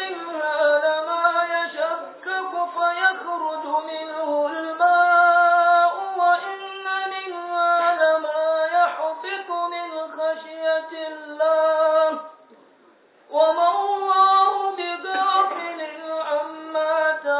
منها لما يشكك فيخرج منه الماء وإن منها لما يحبط من خشية الله وما الله بغافل عما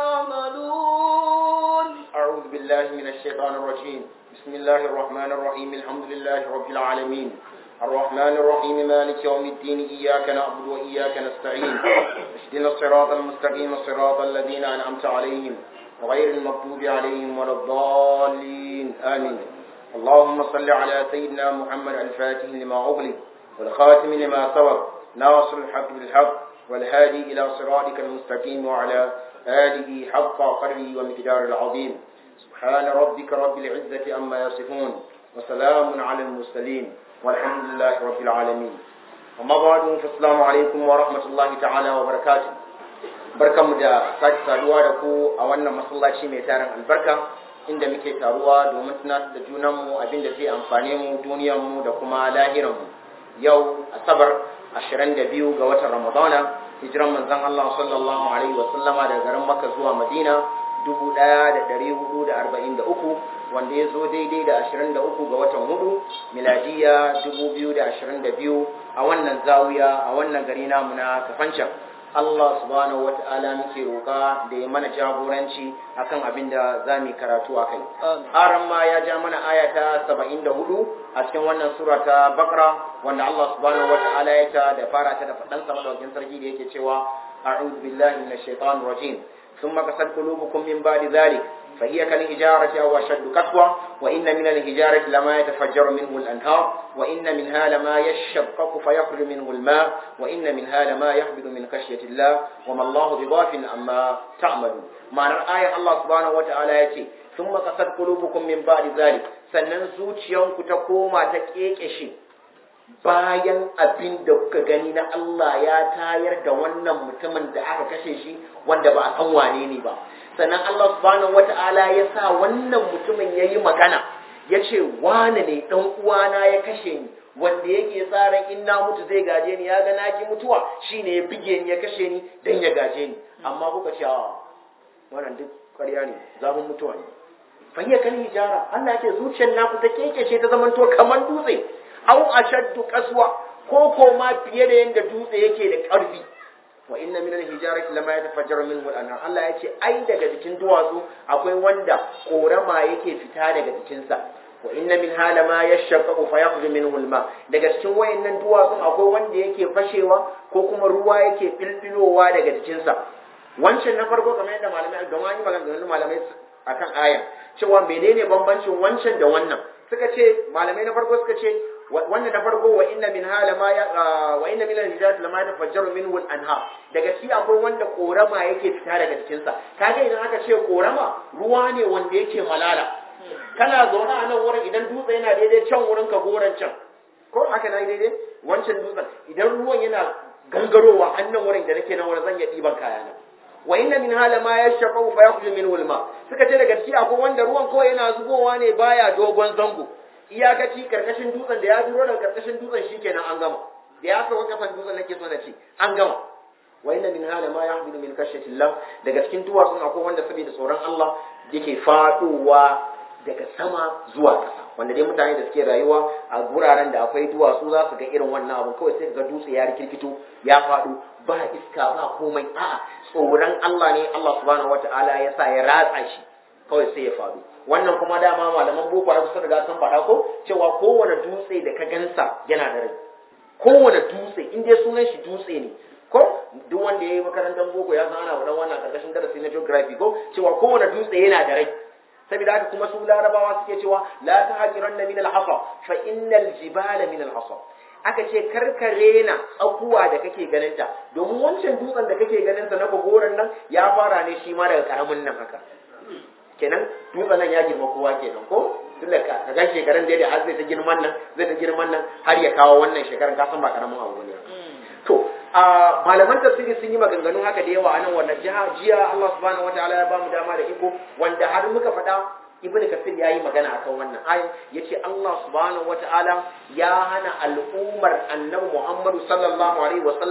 تعملون أعوذ بالله من الشيطان الرجيم بسم الله الرحمن الرحيم الحمد لله رب العالمين الرحمن الرحيم مالك يوم الدين إياك نعبد وإياك نستعين اهدنا الصراط المستقيم صراط الذين أنعمت عليهم غير المغضوب عليهم ولا الضالين آمين اللهم صل على سيدنا محمد الفاتح لما أغلق والخاتم لما سبق ناصر الحق بالحق والهادي إلى صراطك المستقيم وعلى آله حق قدره ومقدار العظيم سبحان ربك رب العزة أما يصفون وسلام على المرسلين والحمد لله رب العالمين أما بعد فالسلام عليكم ورحمة الله تعالى وبركاته barkanmu da sake saduwa da ku a wannan masallaci mai tarin albarka inda muke taruwa domin tunatar da junanmu abin da zai amfane mu duniyarmu da kuma lahiranmu yau asabar 22 ga watan ramadana hijiran manzon Allah sallallahu alaihi wa sallama daga garin Makka zuwa Madina 1443 wanda ya zo daidai da 23 ga watan hudu miladiya 2022 a wannan zawiya a wannan gari namu na Kafancan Allah subhanahu wa ta'ala muke roƙa da ya mana jagoranci akan abin da za mu karatu a kai. Aran ma ya ja mana aya ta 74 a cikin wannan sura ta Bakra wanda Allah subhanahu wa ta'ala ya ta da fara ta da faɗan sa madaukin sarki da yake cewa a'udhu billahi minash shaitanir rajim thumma qasat qulubukum min ba'di dhalik فهي كالحجارة أو أشد قسوة وإن من الحجارة لما يتفجر منه الأنهار وإن منها لما يشقق فيخرج منه الماء وإن منها لما يهبط من خشية الله وما الله بغافل عما تعملون معنى الآية الله سبحانه وتعالى يتي ثم قصد قلوبكم من بعد ذلك sannan zuciyanku ta koma ta kekeshe bayan abin da kuka gani na Allah ya tayar da wannan mutumin da aka kashe shi wanda ba a san wane ne ba sannan Allah subhanahu wata'ala ya sa wannan mutumin ya yi magana ya ce wane ne ɗan uwana ya kashe ni wanda yake tsarin in na mutu zai gaje ni ya ga na ki mutuwa shine ya bige ni ya kashe ni dan ya gaje ni amma kuka ce a wannan duk ƙarya ne zafin mutuwa ne fahiyya kan hijara Allah ya ce zuciyar naku ta kekece ta zamanto kamar dutse au ashaddu kaswa ko ko ma fiye da yanda dutse yake da ƙarfi wa inna min al-hijarati lama yatafajjaru minhu al-anhar Allah ya ce ai daga jikin duwatsu akwai wanda korama yake fita daga jikinsa wa inna min hala ma yashaqqaqu fa yakhruju minhu al-ma daga cikin wayannan duwatsun akwai wanda yake fashewa ko kuma ruwa yake filfilowa daga jikinsa wancan na farko kamar yadda malamai don an yi maganganun malamai akan aya cewa menene bambancin wancan da wannan suka ce malamai na farko suka ce wannan na farko wa inna min hala ma ya wa inna min al-hijarat lama tafajjaru minhu al-anha daga shi akwai wanda korama yake fita daga cikin sa kaga idan aka ce korama ruwa ne wanda yake malala kana zaune a nan wurin idan dutse yana daidai can wurin ka goran can ko haka na daidai wancan dutsen idan ruwan yana gangarowa annan wurin da nake nan wurin zan iya ɗiban kaya na wa inna min hala ma yashqu fa yakhruju minhu al-ma suka ce daga shi akwai wanda ruwan kawai yana zubowa ne baya dogon zango iyakaci karkashin dutsen da ya duro daga karkashin dutsen shikenan an gama da ya kawo kafan dutsen nake so na ce an gama wa inna min hala ma yahmilu min khashyati Allah daga cikin duwatsun akwai wanda saboda tsoron Allah yake faduwa daga sama zuwa ƙasa wanda dai mutane da suke rayuwa a guraren da akwai duwatsu za su ga irin wannan abu kawai sai ga dutse ya rikirkito ya faɗo ba iska ba komai a'a tsoron Allah ne Allah subhanahu wataala ya sa ya ratsa shi kawai sai ya faɗo wannan kuma dama malaman boko har sun riga sun faɗa ko cewa kowane dutse da ka gansa yana da rai kowane dutse in dai sunan shi dutse ne ko duk wanda ya yi makarantar boko ya san ana faɗan wannan karkashin darasi na geography ko cewa kowane dutse yana da rai saboda haka kuma su larabawa suke cewa la tahqiranna min al-hasa fa innal jibala min al-hasa aka ce karkare na tsakuwa da kake ganin ta domin wancan dutsen da kake ganin sa na gogoran nan ya fara ne shi ma daga karamin nan haka kenan dutsen nan ya girma kowa kenan ko tun da ka ga shekaran da har zai ta girman nan zai ta girman nan har ya kawo wannan shekaran ka san ba karamin abu ne to a malaman tafsiri sun yi maganganu haka da yawa a nan wannan jiha jiya Allah subhanahu wataala ya bamu dama da iko wanda har muka faɗa ibnu kasir ya yi magana akan wannan ayin yace Allah subhanahu wataala ya hana al'ummar annabi Muhammadu sallallahu alaihi wa sallama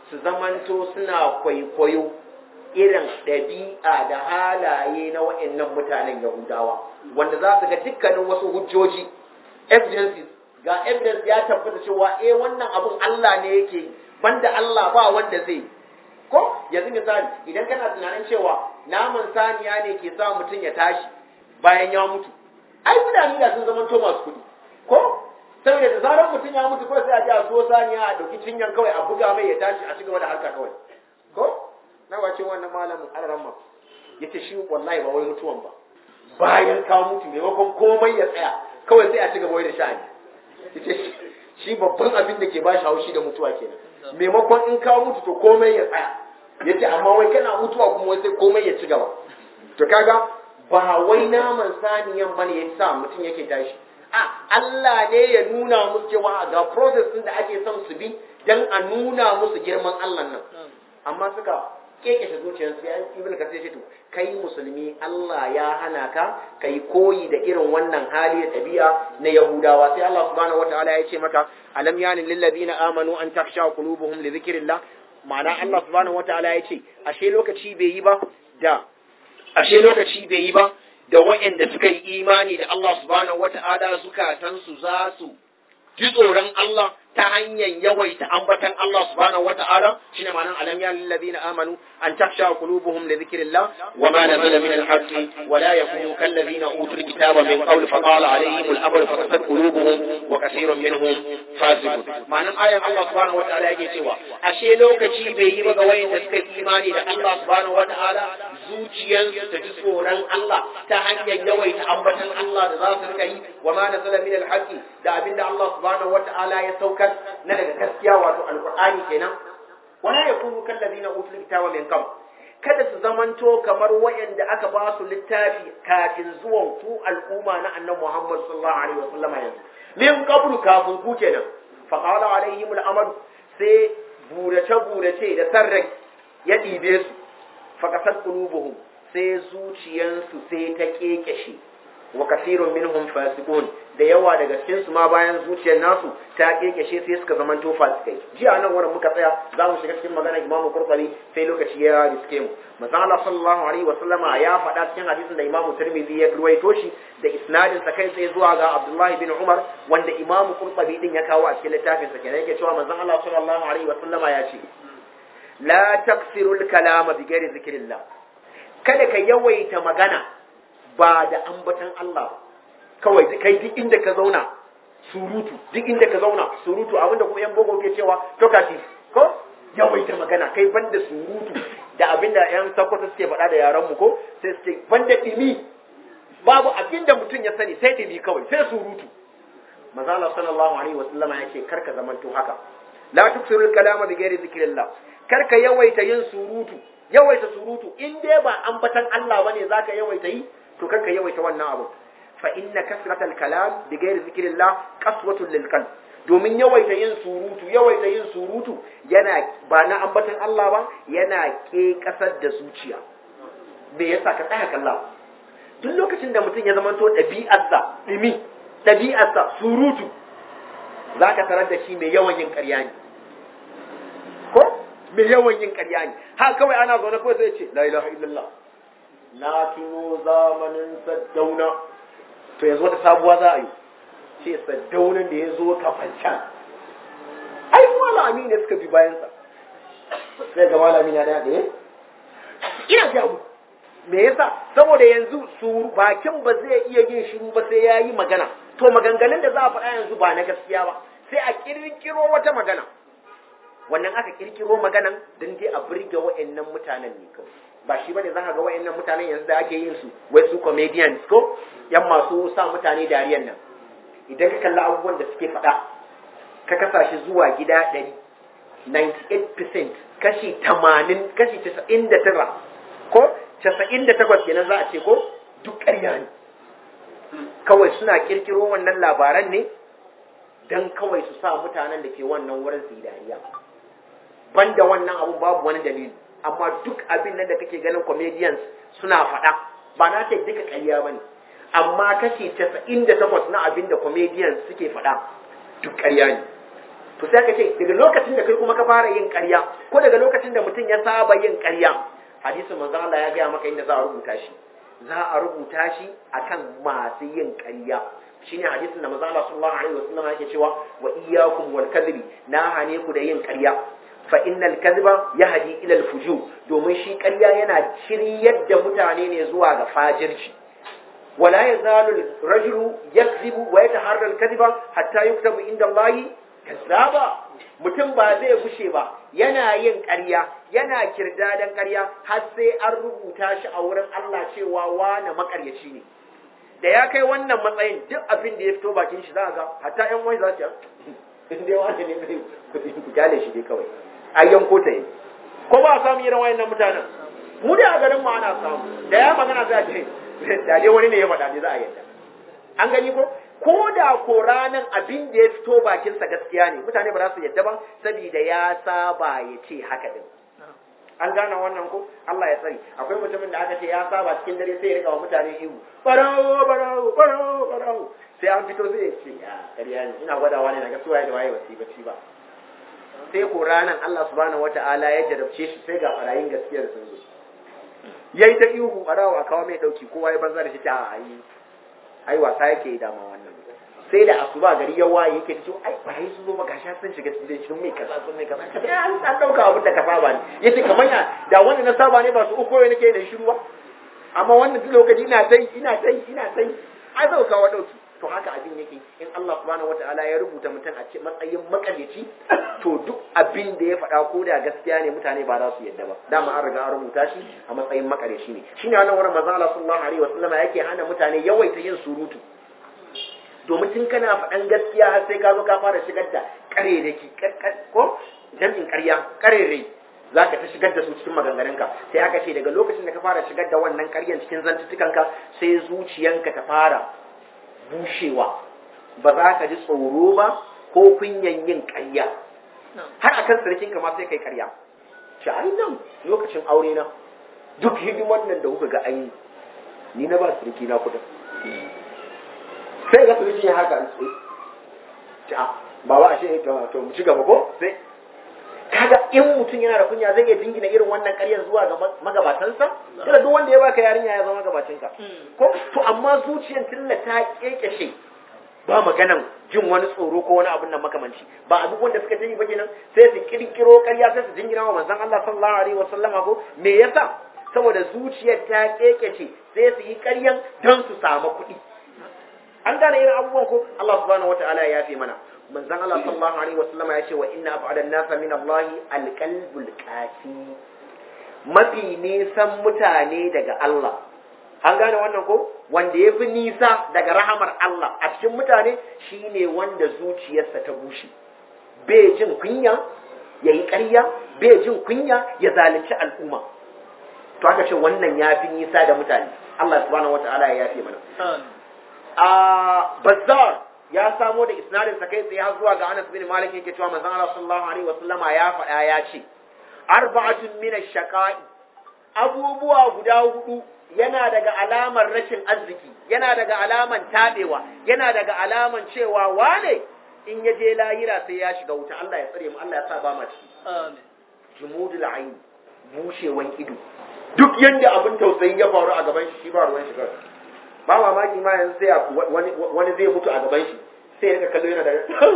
su zamanto suna kwaikwayo irin ɗabi'a da halaye na wa'annan mutanen yahudawa wanda za su ga dukkanin wasu hujjoji evidences ga evidence ya tabbata cewa eh wannan abun Allah ne yake banda Allah ba wanda zai ko yanzu misali idan kana tunanin cewa naman saniya ne ke sa mutum ya tashi bayan ya mutu ai mutane da sun zama to masu kuɗi ko saboda da zarar mutum ya mutu kawai sai a ji a so saniya a dauki cinyar kawai a buga mai ya tashi a cigaba da harka kawai ko na wace wannan malamin alaramma yace shi wallahi ba wai mutuwan ba bayan ka mutu maimakon komai ya tsaya kawai sai a cigaba da sha'ani yace shi babban abin da ke ba shi haushi da mutuwa kenan maimakon in ka mutu to komai ya tsaya yace amma wai kana mutuwa kuma wai sai komai ya ci gaba to kaga ba wai naman saniyan bane ya sa mutum yake tashi a Allah ne ya nuna musu cewa ga process din da ake son su bi dan a nuna musu girman Allah nan amma suka kekeshe zuciyarsu ya ibn kasir ce to kai musulmi Allah ya hana ka kai koyi da irin wannan hali da tabi'a na yahudawa sai Allah subhanahu wataala ya ce maka alam yanin lil ladina amanu an takhsha qulubuhum li dhikrillah ma'ana Allah subhanahu wataala ya ce ashe lokaci bai yi ba da ashe lokaci bai yi ba da waɗanda suka yi imani da Allah subhanahu wata'ala zukatansu za su ji tsoron Allah ta hanyar yawaita ambatan Allah subhanahu wata'ala shine ma'anar alam ya lil ladina amanu an takhsha qulubuhum li dhikrillah wa ma nazala min al-haqq wa la yakunu kal ladina utul kitaba min qabl fa qala alayhim al-amr fa qasat qulubuhum wa kaseerun minhum fasiqun ma'anar ayan Allah subhanahu wata'ala yake cewa ashe lokaci bai yi ba ga wayanda suka imani da Allah subhanahu wata'ala zuciyarsu ta ji tsoron Allah ta hanyar yawaita ambatan Allah da za su rika yi wa ma nazala min al-haqq da abinda Allah subhanahu wata'ala ya saukar na daga gaskiya wato alqur'ani kenan wala yakunu kal ladina utul kitaba min qabl kada su zamanto kamar wayanda aka ba su littafi kafin zuwan ku al'umma na annabi Muhammad sallallahu alaihi wasallam yanzu min qablu kafin ku kenan fa qala alaihim al-amr sai burace burace da sarrai ya ɗibe su faƙasar ƙulubuhum sai zuciyansu sai ta ƙeƙeshe wa kasirun minhum fasiqun da yawa daga cikin su ma bayan zuciyar nasu ta ƙeƙeshe sai suka zama to fasikai jiya nan wurin muka tsaya za mu shiga cikin magana imamu qurtubi sai lokaci ya riske mu manzo Allah sallallahu alaihi wa sallama ya faɗa cikin hadisin da imamu tirmidhi ya ruwaito shi da isnadin sa kai tsaye zuwa ga Abdullahi bin Umar wanda imamu qurtubi din ya kawo a cikin littafin sa kenan yake cewa manzo Allah sallallahu alaihi wa sallama ya ce la taksirul kalama bi ghairi zikrillah kada ka yawaita magana ba da ambatan Allah ba kawai kai duk inda ka zauna surutu duk inda ka zauna surutu abinda kuma yan bogo ke cewa talkative ko yawaita magana kai banda surutu da abinda yan sakwata suke faɗa da yaran mu ko sai suke banda dimi babu abinda mutum ya sani sai dimi kawai sai surutu manzo Allah sallallahu alaihi wasallama yake karka zamanto haka la tuksirul kalama bi ghairi zikrillah karka yawaita yin surutu yawaita surutu in dai ba ambatan Allah bane zaka yawaita yi to karka yawaita wannan abu fa inna kasratal kalam bi ghairi zikrillah qaswatun lil qalb domin yawaita yin surutu yawaita yin surutu yana ba na ambatan Allah ba yana ke kasar da zuciya me yasa ka tsaya kalla duk lokacin da mutum ya zamanto ɗabi'arsa ɗimi ɗabi'arsa surutu zaka tarar da shi mai yawan yin ƙarya ne ko mai yawan yin ƙarya ne ha kawai ana zaune kawai sai ce la ilaha illallah na tuno zamanin saddauna to yanzu wata sabuwa za a yi ce saddaunan da ya zo kafancan ai malami ne suka bi bayansa sai ga malami na daya ɗaya ina ga mu me yasa saboda yanzu su bakin ba zai iya yin shiru ba sai ya yi magana to maganganun da za a faɗa yanzu ba na gaskiya ba sai a kirkiro wata magana wannan aka kirkiro maganan don dai a burge wa'annan mutanen ne kawai ba shi bane zaka ga wa'annan mutanen yanzu da ake yin su wai su comedians ko yan masu sa mutane dariyan nan idan ka kalli abubuwan da suke faɗa ka kasa shi zuwa gida ɗari 98% kashi 80 kashi 99 ko 98 kenan za a ce ko duk ƙarya ne kawai suna kirkiro wannan labaran ne don kawai su sa mutanen da ke wannan wurin su yi dariya banda wannan abu babu wani dalili amma duk abin nan da kake ganin comedians suna faɗa ba na ce duka ƙarya bane amma kashi 98 na abin da comedians suke faɗa duk ƙarya ne to sai ka ce daga lokacin da kai kuma ka fara yin ƙarya ko daga lokacin da mutum ya saba yin ƙarya hadisin manzo Allah ya gaya maka inda za a rubuta shi za a rubuta shi akan masu yin ƙarya shine hadisin da manzo Allah sallallahu alaihi wasallam yake cewa wa iyyakum wal kadhibi na hane ku da yin ƙarya fa innal kadhiba yahdi ila al fujur domin shi ƙarya yana shiryar da mutane ne zuwa ga fajirci wala yazalu rajulu yakzibu wa yataharra al kadhiba hatta yuktabu inda Allah kazzaba mutum ba zai gushe ba yana yin ƙarya yana kirdadan ƙarya har sai an rubuta shi a wurin Allah cewa wane makaryaci ne da ya kai wannan matsayin duk abin da ya fito bakin shi za ga hatta yan wani za su in dai wani ne mai ku kyale shi dai kawai ai yanko ta yi ko ba a samu irin wayannan mutanen mu da a garin mu ana samu da ya magana za a ce da dai wani ne ya faɗa ne za a yadda an gani ko ko da ko ranan abin da ya fito bakinsa gaskiya ne mutane ba za su yadda ba saboda ya saba ya ce haka din an gane wannan ko Allah ya tsari akwai mutumin da aka ce ya saba cikin dare sai ya rika wa mutane ihu barawo barawo barawo barawo sai an fito sai ya ce ya ƙarya ne ina gwadawa ne daga suwaye da waye wasi bacci ba sai ko ranan Allah subhanahu wataala ya jarabce shi sai ga barayin gaskiyar sun zo yayi ta ihu barawo a kawo mai dauki kowa ya banza da shi ta ayi ai wasa yake yi dama wannan sai da asuba gari ya waye yake cewa ai bai sun zo maka sun shiga cikin shi mai kaza sun mai kaza kaza an san dauka abin da ka saba ne yace kamar ya da wanda na saba ne ba su uku ne nake da shiru ba amma wannan duk lokaci ina tai ina tai ina tai ai zau kawo dauki to haka abin yake in Allah subhanahu wataala ya rubuta mutum a matsayin makaryaci to duk abin da ya faɗa ko da gaskiya ne mutane ba za su yadda ba dama an riga an rubuta shi a matsayin makaryaci ne shine wannan wurin manzo Allah sallallahu alaihi wasallam yake hana mutane yawaita yin surutu domin tun kana faɗan gaskiya har sai ka zo ka fara shigar da kare da ki ko jami'in ƙarya karere za ka ta shigar da su cikin maganganunka sai aka ce daga lokacin da ka fara shigar da wannan ƙaryan cikin zantuttukanka sai zuciyanka ta fara bushewa ba za ka ji tsoro ba ko kunyan yin ƙarya har akan sarkinka ma sai kai ƙarya shi ai nan lokacin aure na duk hidiman nan da kuka ga an yi ni na ba sarki na kudin sai ga sarki ya haka sai ci a ba ba a shi to mu ci gaba ko sai kaga in mutum yana da kunya zai iya jingina irin wannan ƙaryar zuwa ga magabatansa kada duk wanda ya baka yarinya ya zama gabacinka ko to amma zuciyar tilla ta kekeshe ba maganan jin wani tsoro ko wani abin nan makamanci ba a duk wanda suka tayi ba kenan sai su kirkiro ƙarya sai su jingina wa manzon Allah sallallahu alaihi wasallama ko me yasa saboda zuciyar ta kekeshe sai su yi ƙaryan don su samu kuɗi an gane irin abubuwan ko Allah subhanahu wataala ya yafe mana manzon Allah sallallahu alaihi wasallam ya ce wa inna ab'ada an-nasa min Allah al-qalbul qasi mafi nisan mutane daga Allah an gane wannan ko wanda ya fi nisa daga rahamar Allah a cikin mutane shine wanda zuciyarsa ta bushe bai jin kunya ya yi ƙarya bai jin kunya ya zalunci al'umma to aka ce wannan ya fi nisa da mutane Allah subhanahu wata'ala ya yafe mana a bazzar ya samo da isnadin sa kai tsaye har zuwa ga Anas bin Malik yake cewa manzon Allah sallallahu alaihi wasallama ya faɗa ya ce arba'atun min ash-shaqa'i abubuwa guda hudu yana daga alamar rashin arziki yana daga alaman tabewa yana daga alaman cewa wane in ya je lahira sai ya shiga wuta Allah ya tsare mu Allah ya sa ba ma ciki amin jumudul ayn bushewan ido duk yanda abin tausayi ya faru a gaban shi shi ba ruwan shiga ba mamaki ma yanzu sai wani wani zai mutu a gaban shi sai ya rika kallo yana da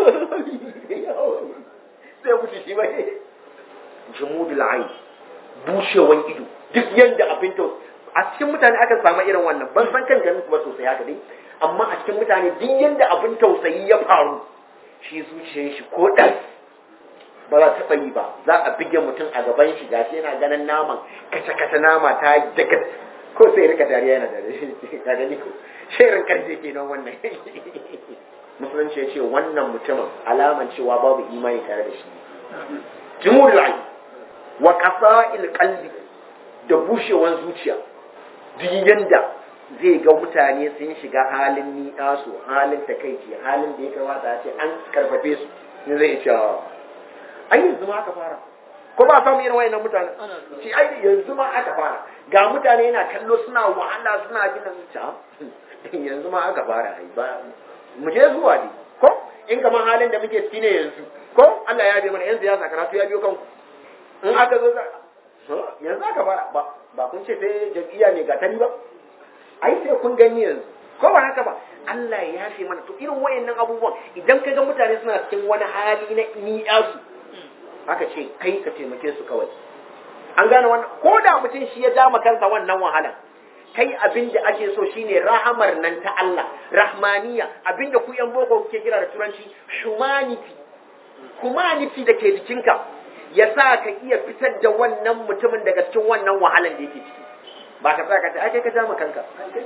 sai ya mutu shi ba jumudul ayn bushewan ido duk yanda abin tausayi a cikin mutane aka samu irin wannan ban san kan ganin kuma sosai haka dai amma a cikin mutane duk yanda abin tausayi ya faru shi zuciyar shi ko dan ba za taɓa yi ba za a bige mutum a gaban shi gashi yana ganin naman kace kace nama ta daga ko sai rika dariya yana dariya ka gani ko shirin karfe kenan wannan musulunci ya ce wannan mutumin alaman cewa babu imani tare da shi jumhurul ayn wa qasa'il qalbi da bushewan zuciya duk yanda zai ga mutane sun shiga halin ni'asu halin takaici halin da ya kamata a ce an karfafe su ne zai ce ai yanzu ma aka fara ko ba samu irin wayannan mutane ce ai yanzu ma aka fara ga mutane yana kallo suna wahala suna gina zuciya yanzu ma aka fara ai ba mu je zuwa ne ko in kamar halin da muke ciki ne yanzu ko Allah ya bi mana yan siyasa karatu ya biyo kanku in aka zo za yanzu aka fara ba ba kun ce sai jam'iyya mai gatari ba ai sai kun gani yanzu ko ba haka ba Allah ya yafe mana to irin wayannan abubuwan idan ka ga mutane suna cikin wani hali na ni'asu haka ce kai ka taimake su kawai an gane wannan ko da mutum shi ya ja kansa wannan wahala kai abin da ake so shine rahamar nan ta Allah rahmaniya abin da ku yan boko kuke kira da turanci humanity humanity da ke jikinka ya sa ka iya fitar da wannan mutumin daga cikin wannan wahalan da yake ciki ba ka tsaya ka ce ai kai ka ja kanka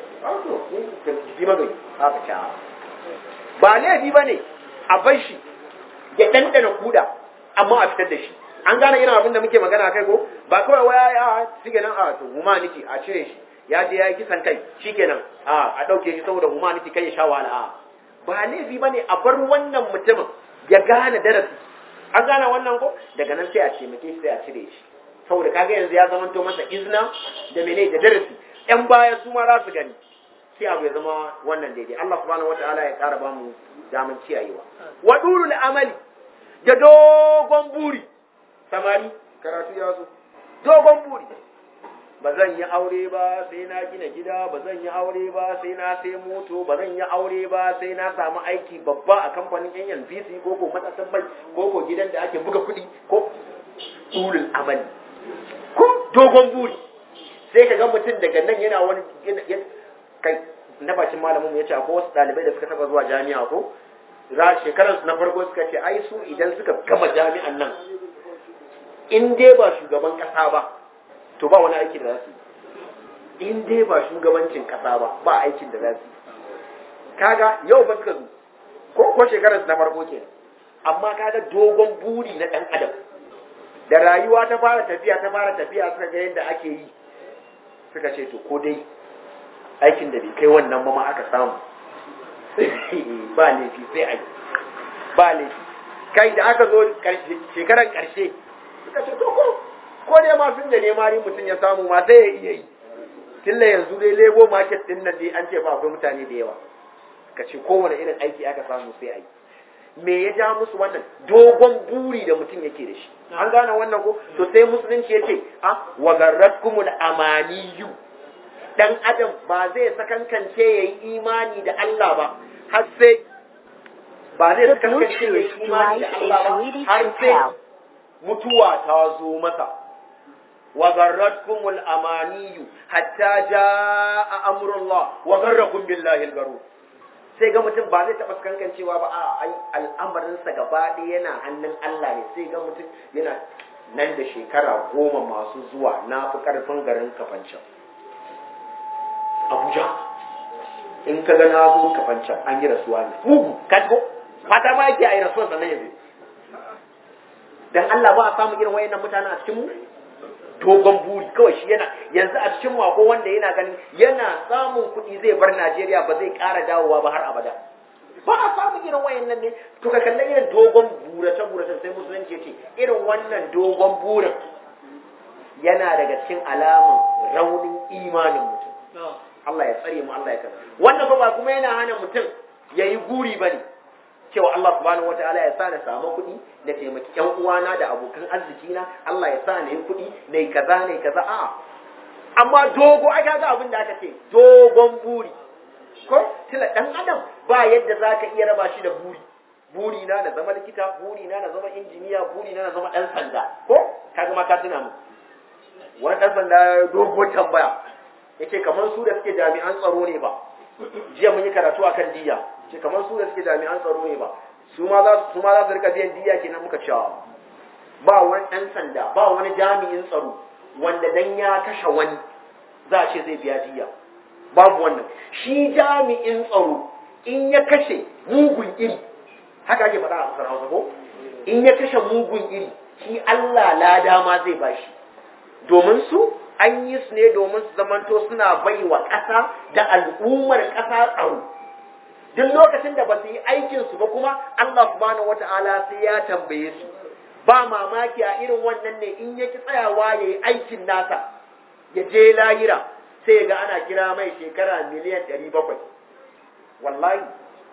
ji magani haka ta ba laifi ba ne a bar shi ya ɗanɗana kuda amma a fitar da shi an gane irin abin da muke magana kai ko ba kawai waya ya shi nan a to humanity a cire shi ya je ya yi kisan kai shikenan a a dauke shi saboda humanity kai ya sha wahala a ba laifi bane a bar wannan mutumin ya gane darasi an gane wannan ko daga nan sai a ce muke sai a cire shi saboda kaga yanzu ya zama to masa izna da mene da darasi yan baya su ma za su gani sai abu ya zama wannan daidai Allah subhanahu wataala ya ƙara ba mu daman ciyayewa wa dulul amali da dogon buri samari karatu ya zo dogon buri ba zan yi aure ba sai na gina gida ba zan yi aure ba sai na sai moto ba zan yi aure ba sai na samu aiki babba a kamfanin yan NPC ko ko matasan mai ko ko gidan da ake buga kuɗi ko ulul amali ko dogon buri sai ka ga mutum daga nan yana wani kai na bacin malamin ya ce akwai wasu ɗalibai da suka taba zuwa jami'a ko shekarar na farko suka ce ai su idan suka gama jami'an nan in dai ba shugaban kasa ba to ba wani aiki da za su yi in dai ba shugabancin kasa ba ba aikin da za su yi kaga yau ba suka zo ko ko shekarar na farko ke amma kaga dogon buri na dan adam da rayuwa ta fara tafiya ta fara tafiya suka ga yadda ake yi suka ce to ko dai aikin da bai kai wannan ba ma aka samu ba laifi sai a yi ba laifi kai da aka zo shekarar karshe suka ce to ko ko dai ma sun da nema mutum ya samu ma sai ya iya yi tilla yanzu dai lebo market din nan dai an ce ba akwai mutane da yawa ka ce kowane irin aiki aka samu sai a yi me ya ja musu wannan dogon buri da mutum yake da shi an gane wannan ko to sai musulunci ya ce a wa garratkumul amaniyu dan adam ba zai sakankance yayi imani da Allah ba har sai ba zai sakankance yayi imani da Allah ba har sai mutuwa ta zo masa wa garratkumul amaniyu hatta jaa amrullah wa garrakum billahi al-garur sai ga mutum ba zai taɓa kankancewa ba a ai al'amarinsa gaba ɗaya yana hannun Allah ne sai ga mutum yana nan da shekara goma masu zuwa na fi ƙarfin garin kafancan Abuja in ka ga na zo kafancan an yi rasuwa ne mugu kasko fata ma yake a yi rasuwa sannan yanzu dan Allah ba a samu irin wayannan mutane a cikin mu dogon buri kawai shi yana yanzu a cikin mako wanda yana ganin yana samun kuɗi zai bar Najeriya ba zai ƙara dawowa ba har abada ba a samu irin wayannan ne to ka kalla irin dogon burace burace sai musulunci ce irin wannan dogon burin yana daga cikin alaman raunin imanin mutum Allah ya tsare mu Allah ya kare wannan fa ba kuma yana hana mutum yayi guri bane cewa Allah subhanahu wataala ya sa na samu kuɗi na taimaki ƴan uwana da abokan arziki na Allah ya sa na yi kuɗi na yi kaza na yi kaza a'a amma dogo ai kaga abin da aka ce dogon buri ko tila dan adam ba yadda zaka iya raba shi da buri buri na na zama likita buri na na zama injiniya buri na na zama dan sanda ko kaga ma ka tuna mu wani dan sanda dogo tambaya yace kamar su da suke jami'an tsaro ne ba jiya mun yi karatu akan diya ce kamar su da suke jami'an tsaro ne ba su ma za su ma za su rika biyan diya kenan muka cewa ba wani ɗan sanda ba wani jami'in tsaro wanda dan ya kashe wani za a ce zai biya diya babu wannan shi jami'in tsaro in ya kashe mugun iri haka ake faɗa a ƙasar Hausa ko in ya kashe mugun iri shi Allah lada ma zai bashi domin su an yi su ne domin su zamanto suna bai wa ƙasa da al'ummar ƙasa tsaro duk lokacin da ba su yi aikinsu ba kuma Allah subhanahu wata'ala sai ya tambaye su ba mamaki a irin wannan ne in yaki tsayawa ya yi aikin nasa ya je lahira sai ya ga ana kira mai shekara miliyan ɗari bakwai wallahi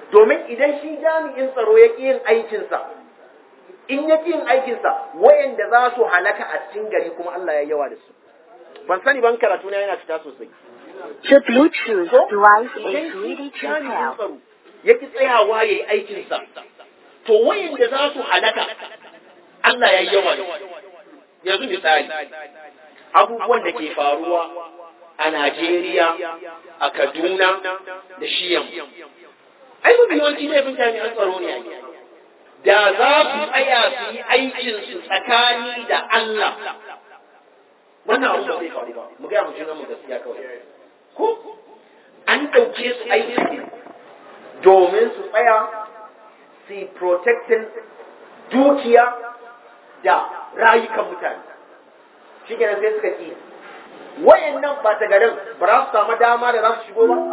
domin idan shi jami'in tsaro ya ƙi yin aikinsa in ya ƙi yin aikinsa wayanda za su halaka a cikin gari kuma Allah ya yawa da su ban sani ban karatu na yana fita sosai The Bluetooth device is idan ready shi to jami'in pair. tsaro ya ƙi tsayawa ya yi aikinsa to wayanda za su halaka Allah ya yawa da su yanzu misali abubuwan da ke faruwa a Najeriya a Kaduna da Shiyam ai mafi yawanci laifin jami'an tsaro ne ake da za su tsaya su yi aikinsu tsakani da Allah wannan abu ba zai faru ba mu gaya mu juna mu gaskiya kawai ko an ɗauke su aiki ne domin su tsaya su yi protecting dukiya da rayukan mutane shi kenan sai suka ƙi wayannan ba ta garin ba za su samu dama da za su shigo ba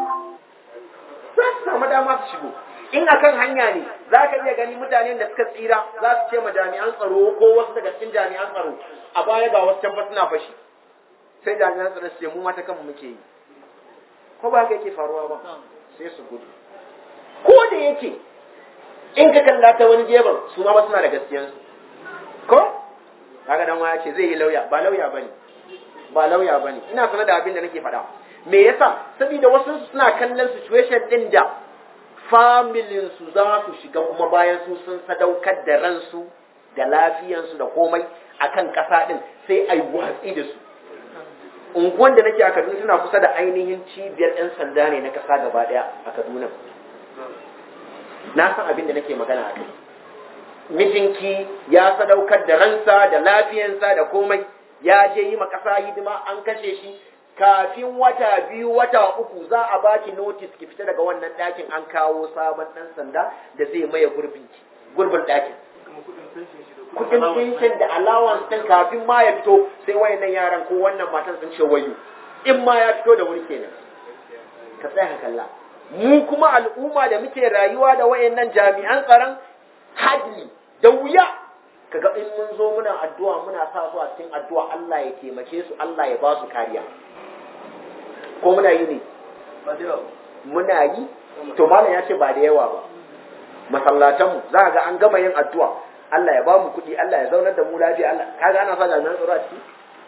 za su samu dama su shigo in akan hanya ne za ka iya gani mutanen da suka tsira za su ce ma jami'an tsaro ko wasu daga cikin jami'an tsaro a baya ga wasu can fa suna fashi sai jami'an tsaro su ce mu mata kanmu muke yi ko ba haka yake faruwa ba sai su gudu ko da yake in ka kalla ta wani gefen su ma ba suna da gaskiyansu ko kaga dan waya ce zai yi lauya ba lauya bane ba lauya bane ina sanar da abin da nake faɗa me yasa saboda wasu suna kallon situation din da familin su za su shiga kuma bayan su sun sadaukar da ransu da lafiyansu da komai akan ƙasa din sai ai watsi da su unguwan da nake a Kaduna tana kusa da ainihin cibiyar 'yan sanda ne na ƙasa gaba ɗaya a Kaduna na san abin da nake magana a kai mijinki ya sadaukar da ransa da lafiyansa da komai ya je yi ƙasa hidima an kashe shi kafin wata biyu wata uku za a baki notice ki fita daga wannan ɗakin an kawo sabon ɗan sanda da zai maye gurbin gurbin ɗakin kudin pension da allowance ɗin kafin ma ya fito sai wayannan yaran ko wannan matan sun ce wayo in ma ya fito da wuri kenan ka tsaya ka kalla mu kuma al'umma da muke rayuwa da wayannan jami'an tsaron hadli da wuya kaga in mun zo muna addu'a muna sa su a cikin addu'a Allah ya taimake su Allah ya ba su kariya ko muna yi ne muna yi to malam ya ce ba da yawa ba masallatanmu za ga an gama yin addu'a Allah ya ba mu kuɗi Allah ya zaunar da mu lafiya Allah kaga ana sa jami'an tsaro a ciki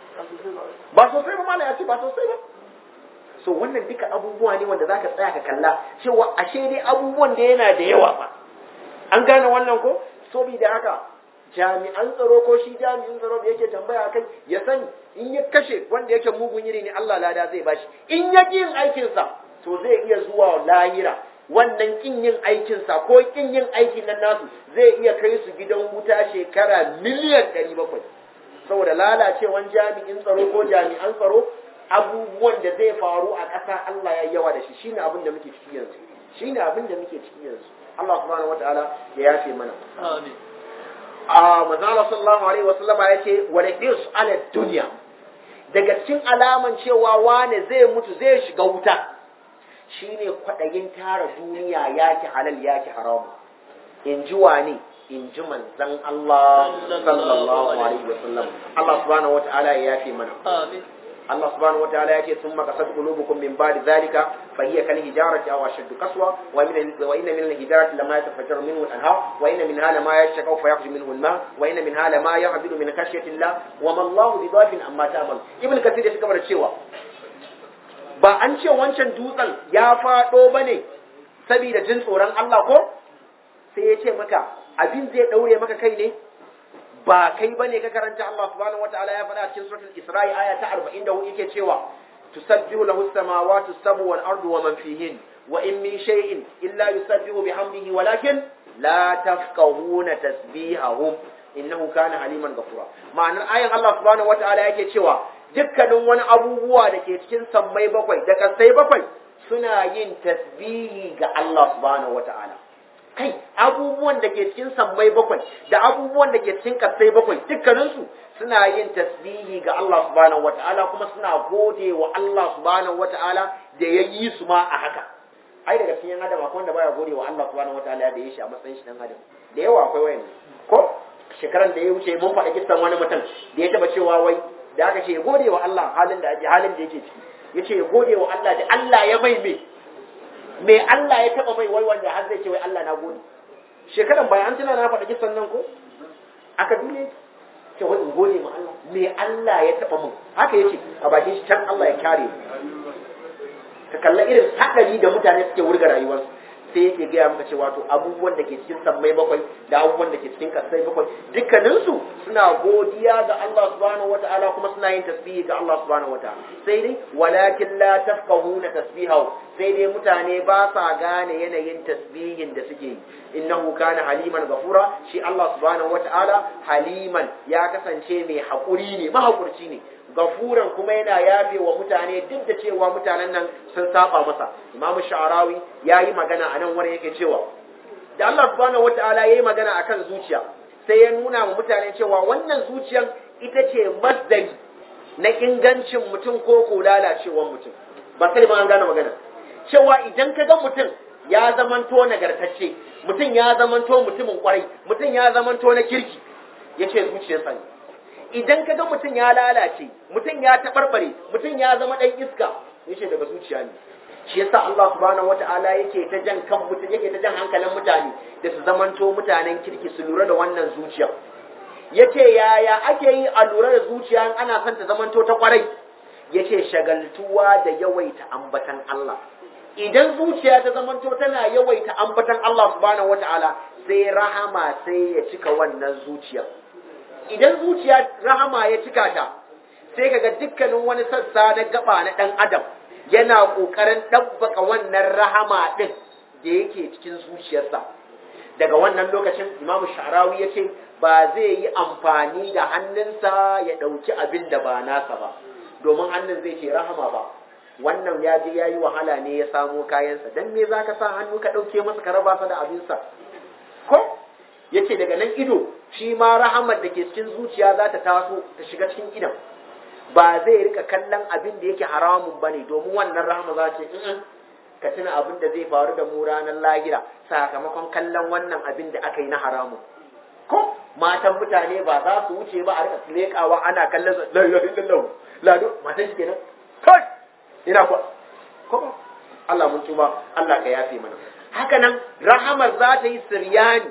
ba sosai ba malam ya ce ba sosai ba so wannan duka abubuwa ne wanda zaka tsaya ka kalla cewa ashe dai abubuwan da yana da yawa ba an gane wannan ko saboda haka jami'an tsaro ko shi jami'in tsaro da yake tambaya kai ya sani in ya kashe wanda yake mugun iri ne Allah lada zai bashi in ya yin aikinsa to zai iya zuwa lahira wannan kin yin aikinsa ko kin yin aikin nan nasu zai iya kai su gidan wuta shekara miliyan ɗari bakwai saboda lalacewan jami'in tsaro ko jami'an tsaro abubuwan da zai faru a ƙasa Allah ya yawa da shi shine abin da muke ciki yanzu shine abin da muke ciki yanzu Allah subhanahu wataala ya yafe mana Amin. a manzala sallallahu alaihi wasallam ya ce wa radius ala dunya daga cikin alaman cewa wane zai mutu zai shiga wuta shine kwadayin tara duniya yaki halal yaki haramu in ji wane in ji manzon Allah sallallahu alaihi wasallam Allah subhanahu wataala ya yafe mana Amin. Allah subhanahu wataala yace thumma qasat qulubukum min ba'di dhalika fa hiya kal hijarati aw ashaddu qaswa wa min wa inna min al hijarati lama yatafajjaru minhu al anhar wa inna minha lama yashqaw fa yakhruju minhu al ma wa inna minha lama yahbidu min khashyati Allah wa ma Allahu bidhafin amma ta'mal ibn kathir ya cigaba da cewa ba an ce wancan dutsen ya fado bane saboda jin tsoron Allah ko sai ya ce maka abin zai daure maka kai ne ba kai bane ka karanta Allah subhanahu wataala ya faɗa cikin suratul Isra'i aya ta 44 yake cewa tusabbihu lahu as-samawati as-sab'u wal ardu wa man fihin wa in min shay'in illa yusabbihu bihamdihi walakin la tafqahuna tasbihahum innahu kana haliman ghafura ma'anar ayan Allah subhanahu wataala yake cewa dukkanin wani abubuwa da ke cikin sammai bakwai da kasai bakwai suna yin tasbihi ga Allah subhanahu wataala kai abubuwan da ke cikin sammai bakwai da abubuwan da ke cikin kasai bakwai dukkaninsu suna yin tasbihi ga Allah subhanahu wata'ala kuma suna gode wa Allah subhanahu wata'ala da ya yi su ma a haka ai daga cikin adam akwai wanda baya gode wa Allah subhanahu wata'ala da ya shi a matsayin shi dan adam da yawa akwai wayan ko shekaran da ya wuce mun faɗa kissan wani mutum da ya taba cewa wai da aka ce ya gode wa Allah halin da ake halin da yake ciki yace ya gode wa Allah da Allah ya mai me me Allah ya taba mai wai wanda har zai ce wai Allah na gode shekaran bayan an tuna na faɗa kisan nan ko aka dune ce wai in gode ma Allah me Allah ya taba min haka yace a bakin shi can Allah ya kare ka kalla irin hadari da mutane suke wurga rayuwarsu sai yake gaya maka cewa to abubuwan da ke cikin sammai bakwai da abubuwan da ke cikin kasai bakwai dukkaninsu suna godiya ga Allah subhanahu wataala kuma suna yin tasbihi ga Allah subhanahu wataala sai dai walakin la tafqahuna tasbihahu sai dai mutane ba sa gane yanayin tasbihin da suke yi innahu kana haliman gafura shi Allah subhanahu wataala haliman ya kasance mai hakuri ne mahakurci ne gafuran kuma yana yafe wa mutane duk da cewa mutanen nan sun saba masa imamu sha'arawi ya yi magana a nan wani yake cewa da Allah subhanahu wata'ala ya yi magana akan zuciya sai ya nuna wa mutane cewa wannan zuciyan ita ce masdari na ingancin mutum ko ko lalacewar mutum ba sai ma an gane magana cewa idan ka ga mutum ya zamanto nagartacce mutum ya zamanto mutumin kwarai mutum ya zamanto na kirki yace zuciyarsa ne idan ka ga mutum ya lalace mutum ya taɓarɓare mutum ya zama ɗan iska yace daga zuciya ne shi yasa Allah subhanahu wata'ala yake ta jan kan mutum yake ta jan hankalin mutane da su zamanto mutanen kirki su lura da wannan zuciya yace yaya ake yi a lura da zuciya in ana son ta zamanto ta kwarai yace shagaltuwa da yawaita ambatan Allah idan zuciya ta zamanto tana yawaita ambatan Allah subhanahu wata'ala sai rahama sai ya cika wannan zuciyar idan zuciya rahama ya cika ta sai kaga dukkanin wani sassa na gaba na dan adam yana kokarin dabbaka wannan rahama din da yake cikin zuciyarsa daga wannan lokacin imamu sha'rawi ya ce ba zai yi amfani da hannunsa ya ɗauki abin da ba nasa ba domin hannun zai ce rahama ba wannan ya je ya yi wahala ne ya samo kayansa don me za ka sa hannu ka ɗauke masa ka raba sa da abinsa ko yace daga nan ido shi ma rahamar da ke cikin zuciya za ta taso ta shiga cikin idan ba zai rika kallon abin da yake haramun bane domin wannan rahama za ce in ka tuna abin da zai faru da mu ranar lahira sakamakon kallon wannan abin da aka yi na haramun ko matan mutane ba za su wuce ba a rika leƙawa ana kallon su la ilaha illallah lado matan shi kenan kai ina ko ko Allah mun tuba Allah ka yafe mana haka nan rahamar za ta yi siryani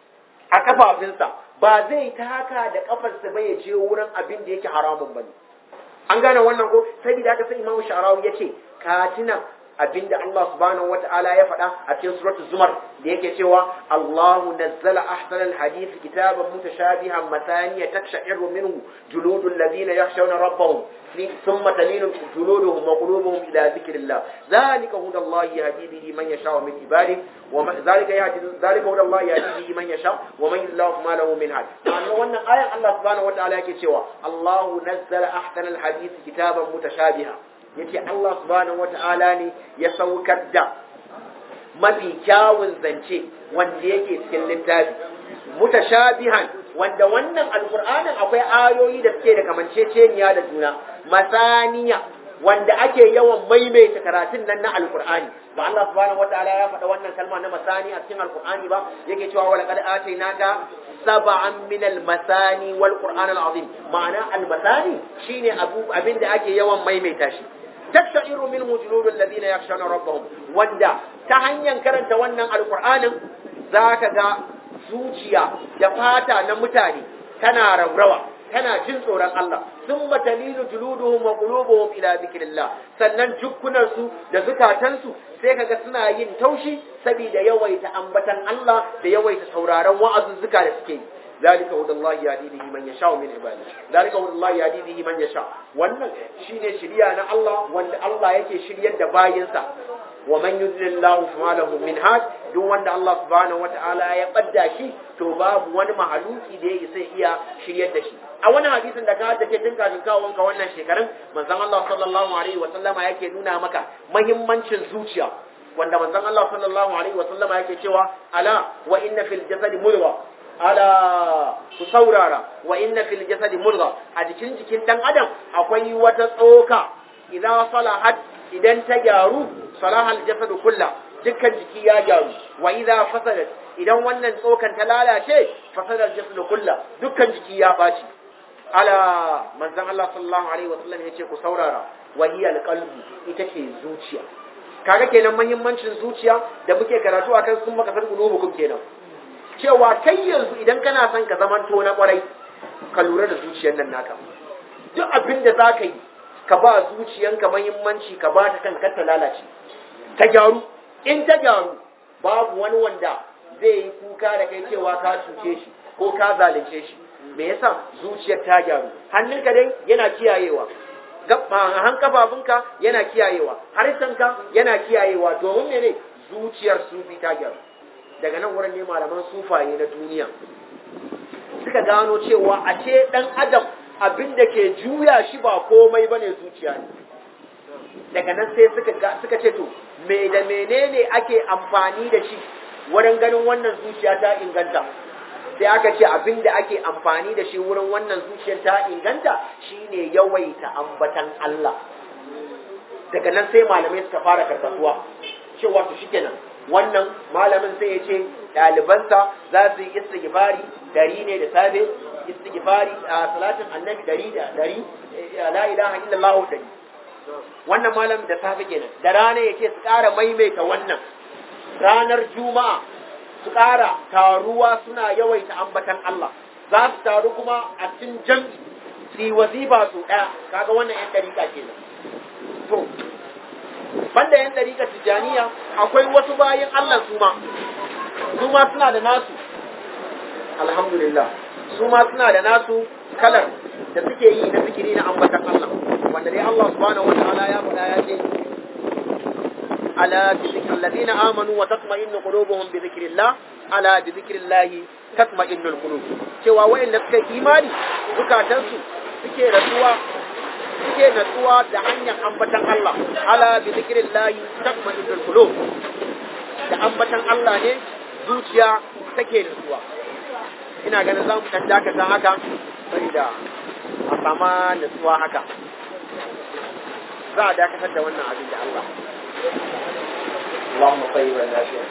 a kafafinsa ba zai taka da kafarsa ba ya je wurin abin da yake haramun bane an gane wannan ko saboda haka sai Imam Sharawi yace ka tuna abinda Allah subhanahu wata'ala ya faɗa a cikin suratul zumar da yake cewa Allahu nazzala ahsanal hadith kitaban mutashabihan mataniya takshairu minhu juludul ladina yakhshawna rabbahum thumma talinu juluduhum wa qulubuhum ila dhikrillah dhalika huda Allah yahdi bihi man yasha min ibadihi wa dhalika yahdi dhalika huda Allah yahdi bihi man yasha wa man yudlil ma lahu min had ma'ana wannan ayan Allah subhanahu wata'ala yake cewa Allahu nazzala ahsanal hadith kitaban mutashabihan yace Allah subhanahu wata'ala ne ya saukar da mafi kyawun zance wanda yake cikin littafi mutashabihan wanda wannan alqur'anin akwai ayoyi da suke da kamanceceniya da juna masaniya wanda ake yawan maimaita karatun nan na alqur'ani ba Allah subhanahu wata'ala ya faɗa wannan kalma na masani a cikin alqur'ani ba yake cewa wala qad atainaka sab'an min al-masani wal qur'an al-azim ma'ana al-masani shine abu abinda ake yawan maimaita shi taksha'iru min wujudul ladina yakhshawna rabbahum wanda ta hanyar karanta wannan alqur'anin zaka ga zuciya da fata na mutane tana raurawa tana jin tsoron Allah thumma talilu juluduhum wa qulubuhum ila dhikrillah sannan jukkunan su da zukatansu sai kaga suna yin taushi saboda yawaita ambatan Allah da yawaita sauraron wa'azuzzuka da suke yi ذلك هدى الله يهدي به من يشاء من عباده ذلك هدى الله يهدي به من يشاء wannan shine shiriya na Allah wanda Allah yake shiryar da bayinsa wa man yudlillahu fama lahu min had duk wanda Allah subhanahu wataala ya badda shi to babu wani mahaluki da yake sai iya shiryar da shi a wani hadisin da ka haddace tun kafin kawon ka wannan shekarun manzon Allah sallallahu alaihi wa sallama yake nuna maka muhimmancin zuciya wanda manzon Allah sallallahu alaihi wa sallama yake cewa ala wa inna fil jasadi mudghah ala ku saurara wa inna fil jasadi mudgha a jikin jikin dan adam akwai wata tsoka idan salahat idan ta gyaru salaha al jasad kullu dukkan jiki ya gyaru wa idza fasadat idan wannan tsokan ta lalace fasada al jasad kullu dukkan jiki ya baci ala manzon Allah sallallahu alaihi wa sallam yace ku saurara wa hiya al qalbu ita ce zuciya kaga kenan muhimmancin zuciya da muke karatu akan sun maka san qulubukum kenan cewa kai yanzu idan kana son ka zamanto na kwarai ka lura da zuciyar nan naka duk abin da za ka yi ka ba zuciyanka mahimmanci ka ba ta kanka ta lalace ta gyaru in ta gyaru babu wani wanda zai yi kuka da kai cewa ka cuce shi ko ka zalunce shi me yasa zuciyar ta gyaru hannunka dai yana kiyayewa han kafafunka yana kiyayewa harshenka yana kiyayewa domin mene zuciyar sufi ta gyaru daga nan wurin ne malaman sufaye na duniya suka gano cewa a ce dan adam abin da ke juya shi ba komai bane zuciya ne daga nan sai suka suka ce to me da menene ake amfani da shi wurin ganin wannan zuciya ta inganta sai aka ce abin da ake amfani da shi wurin wannan zuciyar ta inganta shine yawaita ambatan Allah daga nan sai malamai suka fara karkasuwa cewa to shikenan wannan malamin sai ya ce ɗalibansa za su yi istighfari dari ne da safe istighfari a salatin annabi dari da dari la ilaha illallah dari wannan malam da safe kenan da rana ya ce su ƙara maimaita wannan ranar juma'a su ƙara taruwa suna yawaita ambatan Allah za su taru kuma a cikin jam'i su yi wazifa su ɗaya kaga wannan yan ɗariƙa kenan to banda yan ɗariƙa tijjaniya akwai wasu bayan Allah su ma su ma suna da nasu alhamdulillah su ma suna da nasu kalar da suke yi na zikiri na ambatan Allah wanda dai Allah subhanahu wataala ya faɗa ya ce ala bi zikri alladhina amanu wa tatma'innu qulubuhum bi zikrillah ala bi zikrillah tatma'innu alqulub cewa wayanda suka imani zukatansu suke rasuwa suke natsuwa da hanyar ambatan Allah ala bi zikrillah tatma'innu alqulub da ambatan Allah ne zuciya take natsuwa ina ganin za mu dan dakata haka saboda a sama natsuwa haka za a dakatar da wannan abin da Allah Allahumma tayyiban lafiya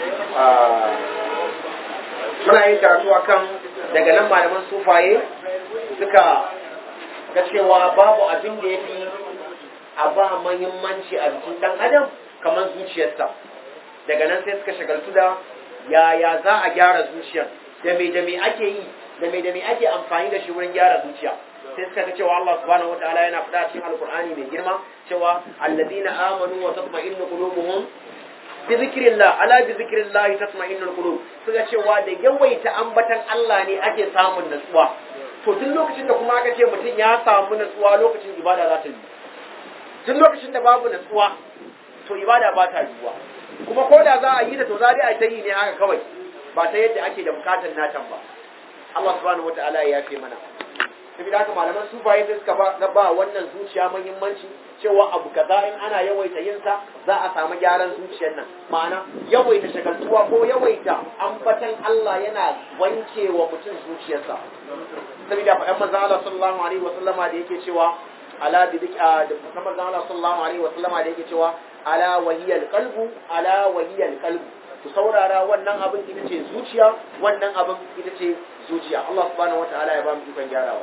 muna yin karatu akan daga nan malaman sufaye suka ga cewa babu abin da ya fi a ba mahimmanci a jikin dan adam kamar zuciyarsa daga nan sai suka shagaltu da yaya za a gyara zuciyar da me da me ake yi da me da me ake amfani da shi wurin gyara zuciya sai suka ga cewa Allah subhanahu wataala yana faɗa cikin alkur'ani mai girma cewa alladina amanu wa tatma'innu qulubuhum bi zikrillah ala bi zikrillah tatma'innu qulub suka cewa da yawaita ambatan Allah ne ake samun natsuwa to duk lokacin da kuma aka ce mutum ya samu natsuwa lokacin ibada za ta yi duk lokacin da babu natsuwa to ibada ba ta yiwuwa kuma ko da za a yi ta to za a ta yi ne haka kawai ba ta yadda ake da bukatar natan ba Allah subhanahu wataala ya yafe mana saboda haka malaman sufaye sai suka ba ba wannan zuciya muhimmanci cewa abu kaza in ana yawaita yin sa za a samu gyaran zuciyar nan ma'ana yawaita shagaltuwa ko yawaita ambatan Allah yana wanke wa mutum zuciyarsa saboda fa manzo Allah sallallahu alaihi wa sallama da yake cewa ala bi da manzo Allah sallallahu alaihi wa sallama da yake cewa ala wahiyal qalbu ala wahiyal qalbu ku saurara wannan abin ita ce zuciya wannan abin ita ce zuciya Allah subhanahu wataala ya ba mu ikon gyarawa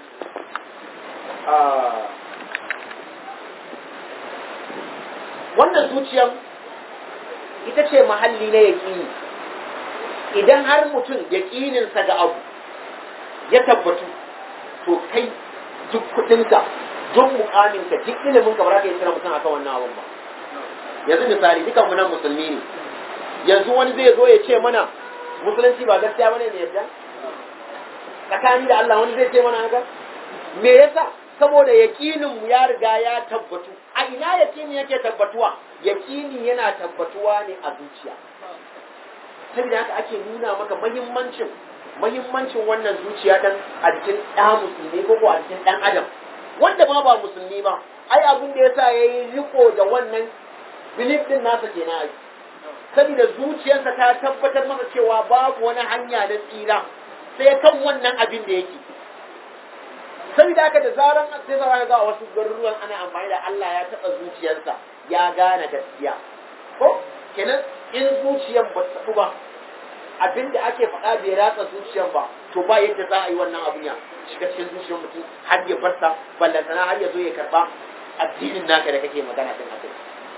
wannan zuciyan ita ce mahalli na yaƙini idan har mutum yaƙininsa ga abu ya tabbatu to kai duk kuɗinka duk mukaminka duk iliminka ba za ka yi tsira mutum akan wannan abun ba yanzu misali dukanmu nan musulmi ne yanzu wani zai zo ya ce mana musulunci ba gaskiya bane ne yadda tsakani da Allah wani zai ce mana haka me yasa saboda yakinin mu ya riga ya tabbatu a ina yakini yake tabbatuwa yakini yana tabbatuwa ne a zuciya saboda haka ake nuna maka muhimmancin muhimmancin wannan zuciya dan a cikin ɗan musulmi ko ko a cikin ɗan adam wanda ma ba musulmi ba ai abin da yasa yayi riko da wannan belief din nasa kenan ai saboda zuciyarsa ta tabbatar masa cewa babu wani hanya na tsira sai kan wannan abin da yake saboda haka da zaran sai zara ga wasu garuruwan ana amfani da Allah ya taɓa zuciyarsa ya gane gaskiya ko kenan in zuciyar ba ta ba abin da ake faɗa bai ratsa zuciyar ba to ba yadda za a yi wannan abin ya shiga cikin zuciyar mutum har ya barsa ballantana har ya zo ya karɓa addinin naka da kake magana din akai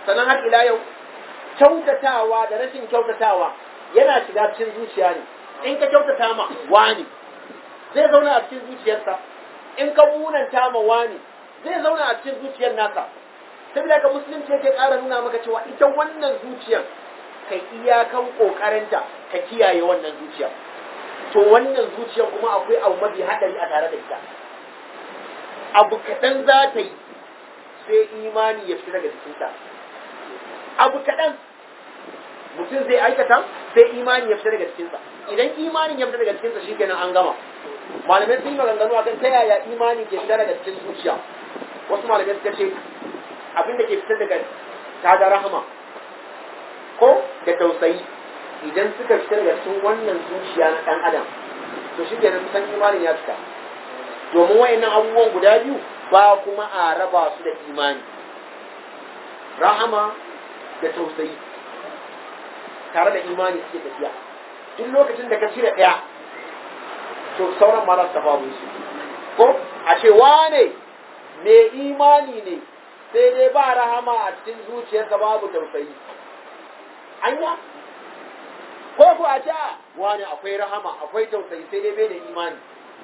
sannan har ila yau kyautatawa da rashin kyautatawa yana shiga cikin zuciya ne in ka kyautata ma wani zai zauna a cikin zuciyarsa in ka munanta ma wani zai zauna a cikin zuciyar nasa saboda ka musulunci yake ƙara nuna maka cewa ita wannan zuciyar kai iyakan ƙoƙarinta ka kiyaye wannan zuciyar to wannan zuciyar kuma akwai abu mafi haɗari a tare da ita abu kaɗan za ta yi sai imani ya fita daga jikinta abu kaɗan mutum zai aikata sai imani ya fita daga jikinsa idan imanin ya fita daga jikinsa shi kenan an gama malamai sun yi maganganu akan ta yaya imani ke fita daga cikin zuciya wasu malamai suka ce abin da ke fitar daga ta da rahama ko da tausayi idan suka fita daga cikin wannan zuciya na ɗan adam to shi kenan kusan imanin ya fita domin wayannan abubuwan guda biyu ba kuma a raba su da imani rahama da tausayi tare da imani suke tafiya duk lokacin da ka cire ɗaya to sauran ma za su tafa su ko a ce wane mai imani ne sai dai ba rahama a cikin zuciyarsa babu tausayi anya ko ku a ce wane akwai rahama akwai tausayi sai dai bai da imani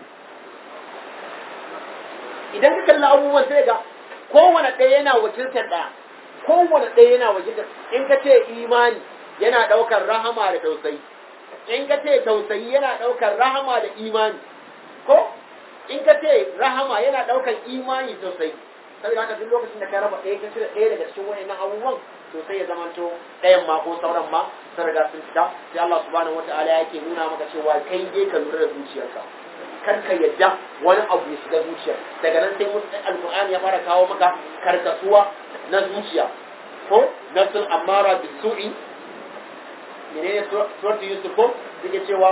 idan ka kalli abubuwan sai ga kowane ɗaya yana wakiltar ɗaya kowane ɗaya yana wakiltar in ka ce imani yana ɗaukar rahama da tausayi in ka ce tausayi yana ɗaukar rahama da imani ko in ka ce rahama yana ɗaukar imani tausayi saboda haka duk lokacin da ka raba ɗaya ka cire ɗaya daga cikin wayannan abubuwan to sai ya zamanto ɗayan ma ko sauran ma sun riga sun fita sai Allah subhanahu wataala yake nuna maka cewa kai dai ka lura da zuciyarka kar ka yadda wani abu ya shiga zuciyar daga nan sai mutum alqur'ani ya fara kawo maka karkasuwa na zuciya ko nafsul amara bisu'i menene suratu yusuf ko suke cewa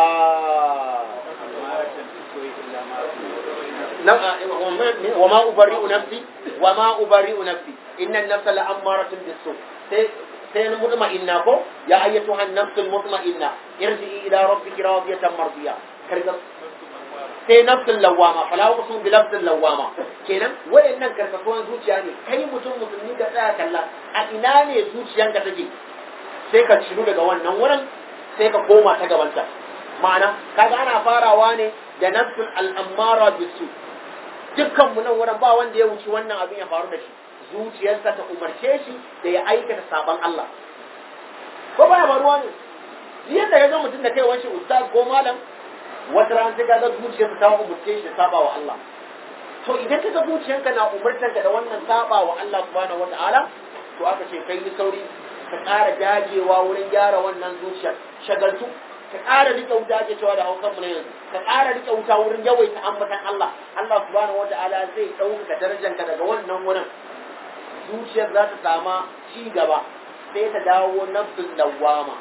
wa ma ubari'u nafsi wa ma ubari'u nafsi inna an-nafsa la'ammaratun bis-su sai sai na mutma'inna ko ya ayyatuha an-nafsul mutma'inna irji'i ila rabbiki radiyatan mardiya karga sai nafsul lawama fala uqsimu bi nafsil lawama kenan wayannan karkasuwan zuciya ne kai mutum musulmi ka tsaya kalla a ina ne zuciyanka take sai ka ciru daga wannan wurin sai ka koma ta gabanta ma'ana kaga ana farawa ne da nafsul al'ammara bisu dukkan mu nan wurin ba wanda ya wuce wannan abin ya faru da shi zuciyarsa ta umarce shi da ya aikata sabon Allah ko baya faruwa ne yadda ya ga mutum da kai wani ustaz ko malam wata ran sai ka ga zuciyarsa ta umarce shi da saba wa Allah to idan ka ga zuciyarka na umartanka da wannan saba wa Allah subhanahu wataala to aka ce kai ni sauri ka ƙara dagewa wurin gyara wannan zuciyar shagaltu ka ƙara rike wuta ake cewa da hausan mu na yanzu ka ƙara rike wuta wurin yawaita ambatan Allah Allah subhanahu wataala zai ɗaukaka darajanka daga wannan wurin zuciyar za ta sama ci gaba sai ta dawo nafsul lawama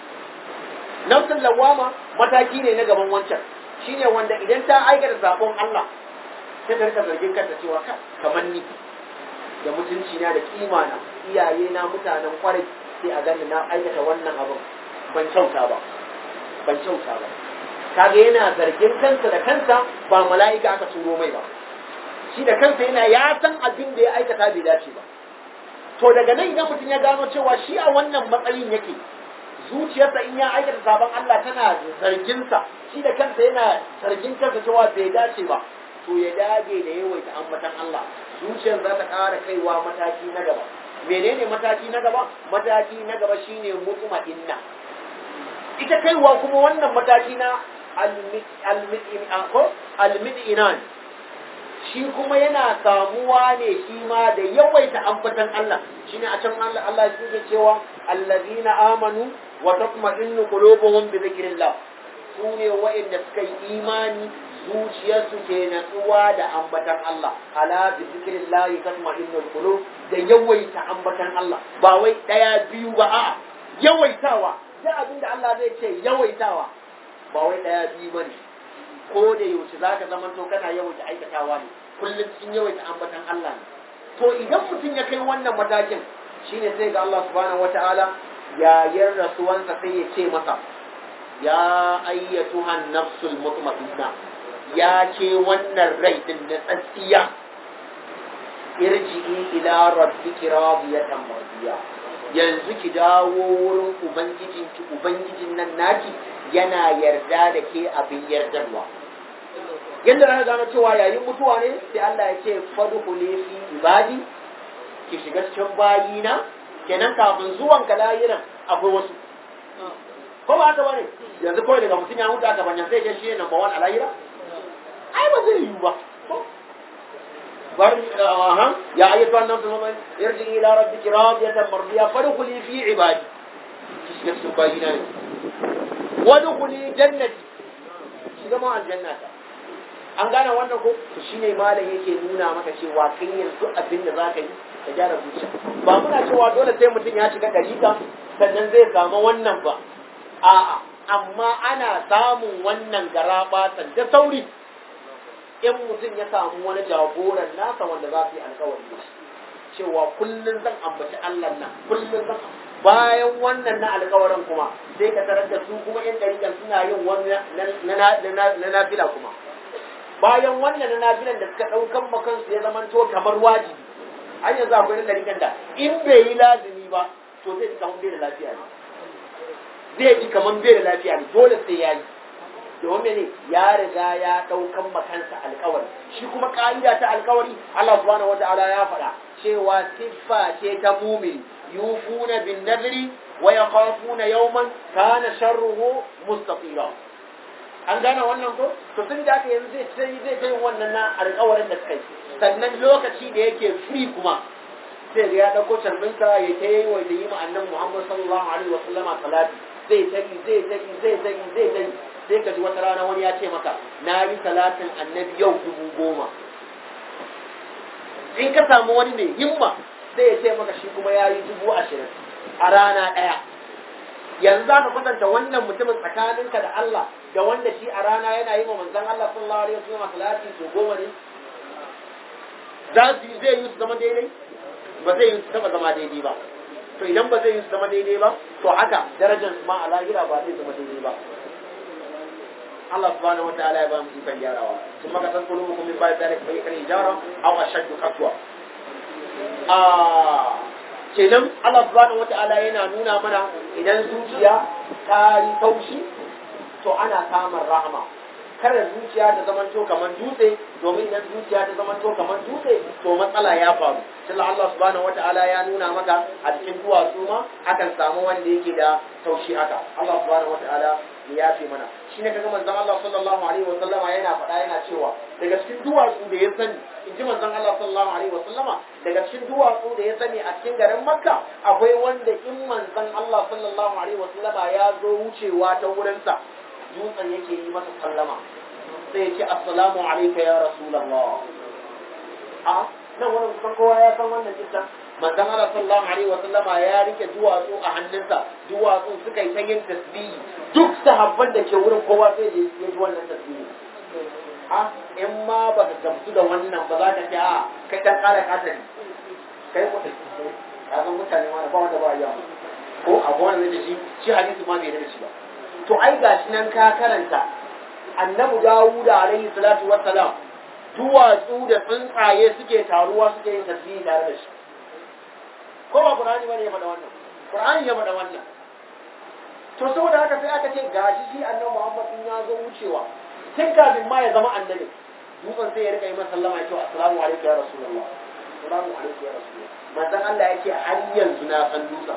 nafsul lawama mataki ne na gaban wancan shine wanda idan ta aikata sabon Allah sai ta rika zargin kanta cewa kamar ni da mutunci na da kima na iyaye na mutanen kwarai sai a gani na aikata wannan abin ban kyauta ba ban kyauta ba kaga yana zargin kansa da kansa ba mala'ika aka turo mai ba shi da kansa yana ya san abin da ya aikata bai dace ba to daga nan idan mutum ya gano cewa shi a wannan matsayin yake zuciyarsa in ya aikata sabon Allah tana zarginsa shi da kansa yana zargin kansa cewa bai dace ba to ya dage da yawaita ambatan Allah zuciyar za ta ƙara kaiwa mataki na gaba menene mataki na gaba mataki na gaba shine mutma'inna ita kaiwa kuma wannan mataki na almid'inan shi kuma yana samuwa ne shi ma da yawaita ambatan Allah shine a can Allah Allah yake cewa allazina amanu wa tatma'innu qulubuhum bi dhikrillah sune wa'inda suka yi imani zuciyarsu ke natsuwa da ambatan Allah ala bi zikrillah tatma'innul qulub da yawaita ambatan Allah ba wai daya biyu ba a yawaitawa duk abin da Allah zai ce yawaitawa ba wai daya biyu bane ko da yaushe zaka zaman to kana yawaita aikatawa ne kullum cikin yawaita ambatan Allah ne to idan mutum ya kai wannan matakin shine sai ga Allah subhanahu wataala yayin rasuwansa sai ya ce masa ya ayyatuhan nafsul mutma'inna ya ce wannan rai din na tsatsiya irji'i ila rabbiki radiyatan mardiya yanzu ki dawo wurin ubangijinki ubangijin nan naki yana yarda da ke abin yardarwa yadda na gano cewa yayin mutuwa ne sai Allah ya ce fadkhuli fi ibadi ki shiga cikin bayina kenan kafin zuwan ka lahiran akwai wasu ko ba haka bane yanzu kawai daga mutum ya mutu aka banyan sai ya shi ne number one a lahira ai ba zai yiwu ba bar aha ya ayyatu an nafsu man yarji ila rabbiki radiyatan mardiya fadkhuli fi ibadi ki shiga cikin bayina ne wadkhuli jannati shiga ma aljannata an gane wannan ko to shine malam yake nuna maka cewa kai yanzu abin da zaka yi ka gyara zuciya ba muna cewa dole sai mutum ya shiga dariƙa sannan zai samu wannan ba a'a amma ana samun wannan garaba da sauri in mutum ya samu wani jagoran nasa wanda za su yi alkawari da shi cewa kullum zan ambaci Allah nan kullum zan bayan wannan na alkawarin kuma sai ka tarar da su kuma yan dariƙan suna yin wani na nafila kuma bayan wannan na nafilan da suka ɗaukan makansu ya zama to kamar wajibi an yanzu akwai na dariƙan da in bai yi lazimi ba to zai ji kamar bai da lafiya ne zai ji kamar bai da lafiya ne dole sai ya yi domin ne ya riga ya ɗaukan makansa alkawari shi kuma ƙa'ida ta alkawari Allah subhanahu wata'ala ya faɗa cewa siffa ce ta mumin yufuna bin nadri wa yakhafuna yawman kana sharruhu mustatira an gane wannan ko to sun da aka yanzu zai zai zai wannan na alkawarin da suka yi sannan lokaci da yake free kuma sai ga ya ɗauko carbinsa ya ta yi wa da yi ma annan Muhammad sallallahu alaihi wa sallama salati zai tayi zai tayi zai tayi zai tayi sai ka ji wata rana wani ya ce maka na yi salatin annabi yau dubu goma in ka samu wani mai himma sai ya ce maka shi kuma ya yi dubu ashirin a rana ɗaya yanzu za ka kwatanta wannan mutumin tsakaninka da Allah da wanda shi a rana yana yi wa manzan Allah sallallahu alaihi wasallam salati so goma ne za su zai yi su zama daidai ba zai yi su taba zama daidai ba to idan ba zai yi su zama daidai ba to haka darajar su ma a lahira ba zai zama daidai ba Allah subhanahu wataala ya ba mu ikon gyarawa sun maka san kulubukum min ba'd zalika fa yakun hijara aw ashaddu qaswa a kenan Allah subhanahu wataala yana nuna mana idan zuciya ta yi taushi to ana samun rahama kada zuciya ta zamanto kamar dutse domin idan zuciya ta zamanto kamar dutse to matsala ya faru sai Allah subhanahu wataala ya nuna maka a cikin duwatsu ma akan samu wanda yake da taushi haka Allah subhanahu wataala ya yafe mana shi ne kaga manzon Allah sallallahu alaihi wa sallama yana faɗa yana cewa daga cikin duwatsu da ya sani in ji manzon Allah sallallahu alaihi wa sallama daga cikin duwatsu da ya sani a cikin garin Makka akwai wanda in manzon Allah sallallahu alaihi wa sallama ya zo wucewa ta wurinsa dutsen yake yi masa sallama sai ya ce assalamu alayka ya rasulullah a nan wani kusan kowa ya san wannan kisan manzon Allah sallallahu alaihi wa sallama ya rike duwatsu a hannunsa duwatsu suka yi ta yin tasbihi duk sahabban da ke wurin kowa sai da ya ji wannan tasbihi a in ma ba ka gamsu da wannan ba za ka ce a kai dan kara kasari kai ko ka san mutane ma ba wanda ba ya ko a gona da shi shi hadisi ma bai da shi ba to ai gashi nan ka karanta annabi Dawuda alaihi salatu wassalam duwatsu da tsuntsaye suke taruwa suke yin tasbihi tare da shi ko ba Qur'ani bane ya faɗa wannan Qur'ani ya faɗa wannan to saboda haka sai aka ce gashi shi annabi Muhammad din ya zo wucewa tun kafin ma ya zama annabi dutsen sai ya rika yi masa sallama ya ce assalamu alaikum ya rasulullah assalamu alaikum ya rasulullah manzon Allah yake har yanzu na san dutsen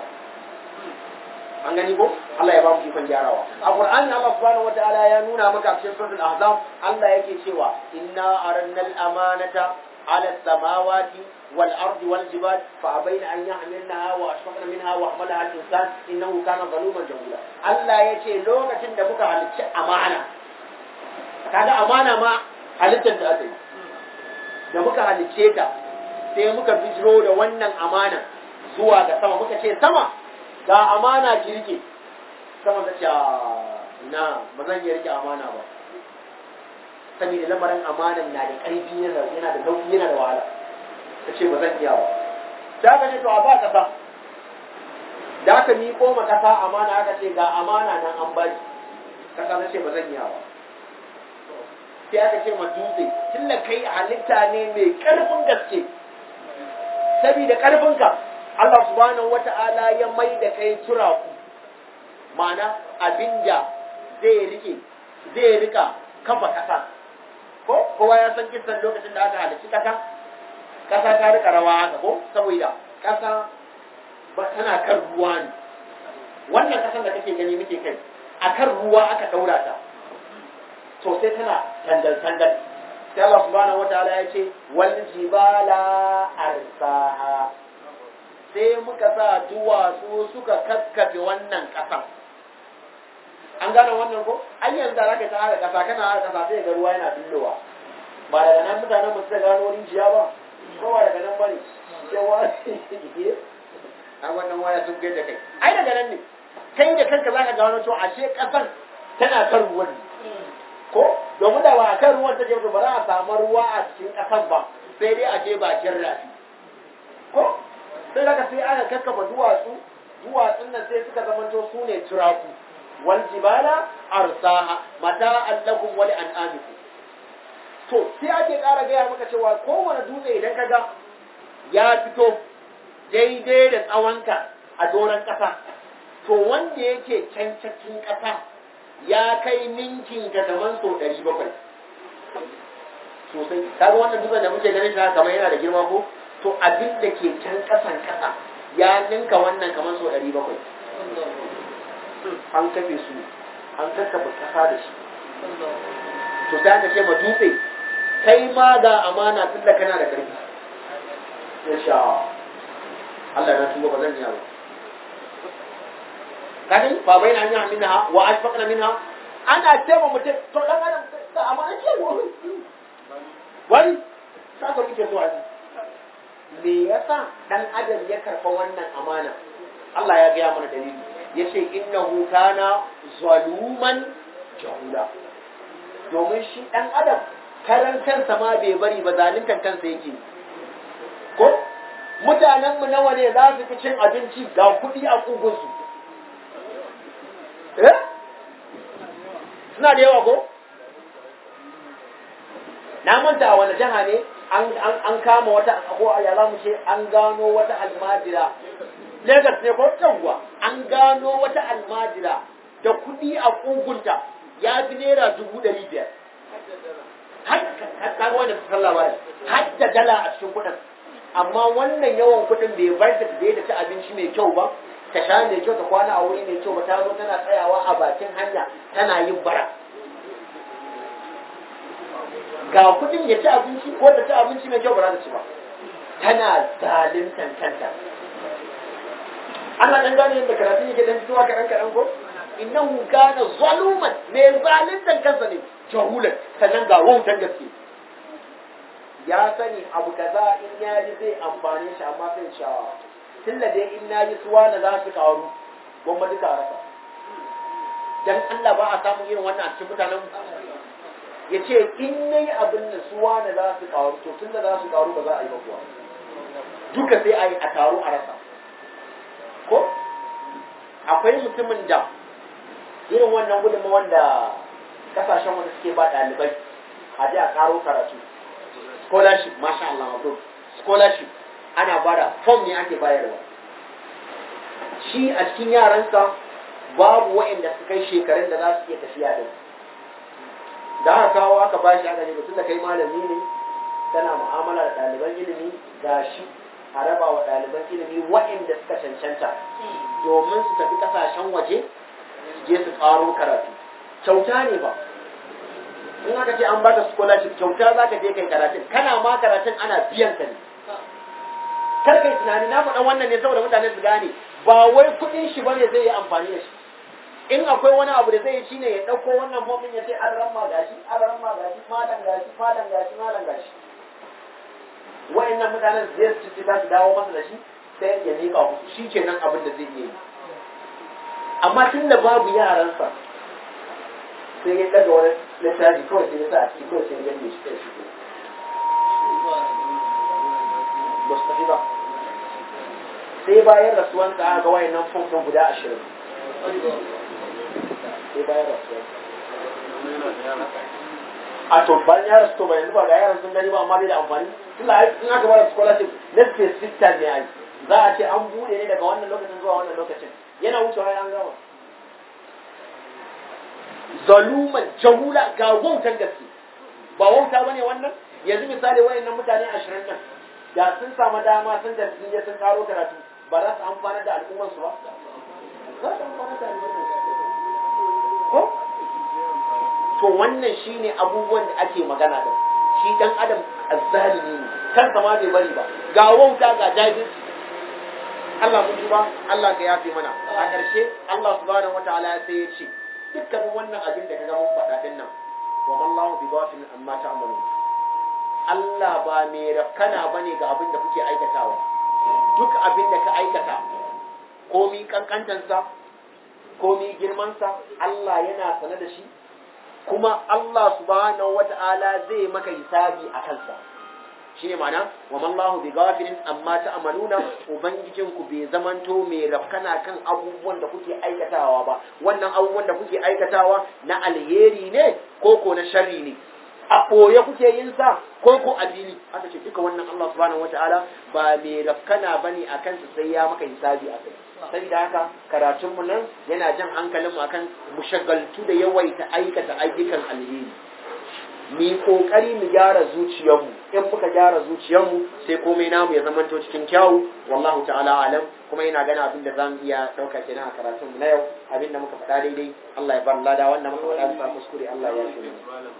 an gani ko Allah ya ba mu ikon gyarawa a Qur'ani Allah subhanahu wataala ya nuna maka cikin suratul ahzab Allah yake cewa inna arannal amanata ala samawati wal ardi wal jibal fa abaina an yahmilnaha wa ashfaqna minha wa hamalaha al insan innahu kana zaluman jahula Allah yace lokacin da muka halicci amana kaga amana ma halittar da aka yi da muka halicce ta sai muka bijiro da wannan amana zuwa ga sama muka ce sama ga amana ki rike sama ta ce na ba zan iya rike amana ba saboda lamarin amanan na da ƙarfi yana da nauyi yana da wahala ta ce ba zan iya ba da aka ce to a ba kasa da aka miƙo ma kasa amana aka ce ga amana nan an ba ki kasa ta ce ba zan iya ba sai aka ce ma dutse tunda kai halitta ne mai ƙarfin gaske saboda karfinka Allah subhanahu wata'ala ya mai da kai turaku ma'ana abinda zai rike zai rika kafa kasa ko kowa ya san kisan lokacin da aka halarci kasa kasa ta rika rawa haka ko saboda kasa ba tana kan ruwa ne wannan kasan da kake gani muke kai akan ruwa aka daura ta to sai tana tandal tandal sai Allah subhanahu wataala ya ce wal jibala arsaha sai muka sa duwatsu suka kakkafe wannan kasan an gane wannan ko an yanzu da zaka ta haka kasa kana haka kasa sai ga ruwa yana billowa ba daga nan mutanen ba su da gano rijiya ba ko ba daga nan bane cewa a wannan waya sun da kai ai daga nan ne kai da kanka zaka gano to ashe kasan tana kan ruwan ko domin da ba a kan ruwan take ba za a samu ruwa a cikin kasan ba sai dai a je bakin rafi ko sai daga sai aka kakkafa duwatsu duwatsun nan sai suka zamanto su ne turaku wal jibala arsaha mata allakum wa an'amikum to sai ake ƙara gaya maka cewa kowane dutse idan ka ga ya fito daidai da tsawonka a doron ƙasa to wanda yake can cikin ƙasa ya kai ninkin ka kaman so ɗari bakwai sosai kaga wannan dutsen da muke ganin shi kamar yana da girma ko to abin da ke can ƙasan ƙasa ya ninka wannan kaman so ɗari bakwai an kafe su an kakkafa ƙasa da shi to sai aka ce ma dutse kai ma ga amana tun da kana da ƙarfi insha Allah na tuba ba zan yi ba kadin ba bai na hanyar minha wa ashfaqna minha ana ce ma mutum to dan adam da amana ce wani wani saka muke so a me yasa dan adam ya karfa wannan amana Allah ya gaya mana dalili yace innahu kana zaluman jahula domin shi dan adam karan kansa ma bai bari ba zaluntar kansa yake ko mutanenmu nawa ne za su fi cin abinci ga kuɗi a ƙugunsu eh suna da yawa ko na manta wani jiha ne an kama wata ko ya za mu ce an gano wata almajira Legas ne ko yawwa an gano wata almajira da kuɗi a ƙugunta ya fi naira dubu ɗari biyar har wanda su san labari har da dala a cikin kuɗin amma wannan yawan kuɗin bai bar ta da ta ci abinci mai kyau ba ta sha mai kyau ta kwana a wuri mai kyau ba ta zo tana tsayawa a bakin hanya tana yin bara ga kuɗin ya ci abinci ko ta ci abinci mai kyau ba za ta ci ba tana zaluntan kanta Allah dan gane yadda karatu yake dan fitowa kaɗan kaɗan ko innahu kana zaluman mai zaluntan kansa ne jahulan sannan ga wautan gaske ya sani abu kaza in ya ji zai amfane shi amma sai shawa tunda dai in na ji suwa na za su karu gwamma duka rasa dan Allah ba a samu irin wannan a cikin mutanen ya ce in na yi abin da suwa na za su karu to tunda za su karu ba za a yi ba kuwa duka sai a yi a taru a rasa ko akwai mutumin da irin wannan gudunmawar da kasashen wanda suke ba ɗalibai a ji a karo karatu scholarship masha Allah mabro scholarship ana bada form ne ake bayarwa shi a cikin yaransa babu waɗanda su kai shekarun da za su iya tafiya din da aka kawo aka ba shi aka ne tun da kai malami ne kana mu'amala da ɗaliban ilimi ga shi a raba wa ɗaliban ilimi waɗanda suka cancanta domin su tafi ƙasashen waje su je su ƙaro karatu kyauta ne ba in aka ce an baka scholarship kyauta za ka je kai karatun kana ma karatun ana biyan ka ne kar kai tunani na faɗa wannan ne saboda mutane su gane ba wai kuɗin shi bane zai yi amfani da shi in akwai wani abu da zai yi shine ya ɗauko wannan fomin ya ce an ramma gashi an ramma gashi malam gashi malam gashi malam gashi wa'annan mutanen zai su ci za su dawo masa da shi sai ya miƙa musu shi kenan abin da zai iya yi amma tun da babu yaransa sai ya daga wani littafi kawai sai ya sa a ciki kawai sai ya gane shi kai shi ba su tafi ba sai bayan rasuwansa aka ga wayannan fomfon guda ashirin sai bayan rasuwansa a to bayan ya rasu to bayan ba ga yaran sun gani ba amma bai da amfani tunda in aka bada scholarship na specific time ne ai za a ce an bude ne daga wannan lokacin zuwa wannan lokacin yana wucewa ya an gama zaluman jahula ga wautan gaske ba wauta bane wannan yanzu misali wayannan mutane ashirin nan da sun samu dama sun da sun je sun karo karatu ba za su amfana da al'ummar su ba za su amfana da al'ummar su ko to wannan shine abubuwan da ake magana da shi dan adam azzalimi ne kansa ma bai bari ba ga wauta ga jahilci Allah mun ba Allah ka yafe mana a ƙarshe Allah subhanahu wataala sai ya ce dukkanin wannan abin da kaga mun faɗa din nan wa mallahu bi ghafilin amma ta'malun Allah ba mai rafkana bane ga abin da kuke aikatawa duk abin da ka aikata komi kankantansa komi girmansa Allah yana sane da shi kuma Allah subhanahu wata'ala zai maka hisabi a kansa shine ma'ana wa mallahu bi ghafilin amma ta'maluna ubangijin ku bai zamanto mai rafkana kan abubuwan da kuke aikatawa ba wannan abubuwan da kuke aikatawa na alheri ne ko ko na sharri ne a ɓoye kuke yin sa ko ko a fili aka ce duka wannan Allah subhanahu wataala ba mai rafkana bane a kansa sai ya maka hisabi a kai saboda haka karatun mu nan yana jan hankalin mu akan mu shagaltu da yawaita aikata ayyukan alheri mi kokari mu gyara zuciyarmu in muka gyara zuciyarmu sai komai namu ya zamanto cikin kyawu wallahu ta'ala alam kuma yana gana abin da zamu iya dauka kenan a karatun mu na yau abin da muka faɗa daidai Allah ya bar lada wannan muka faɗa bisa kuskure Allah ya shi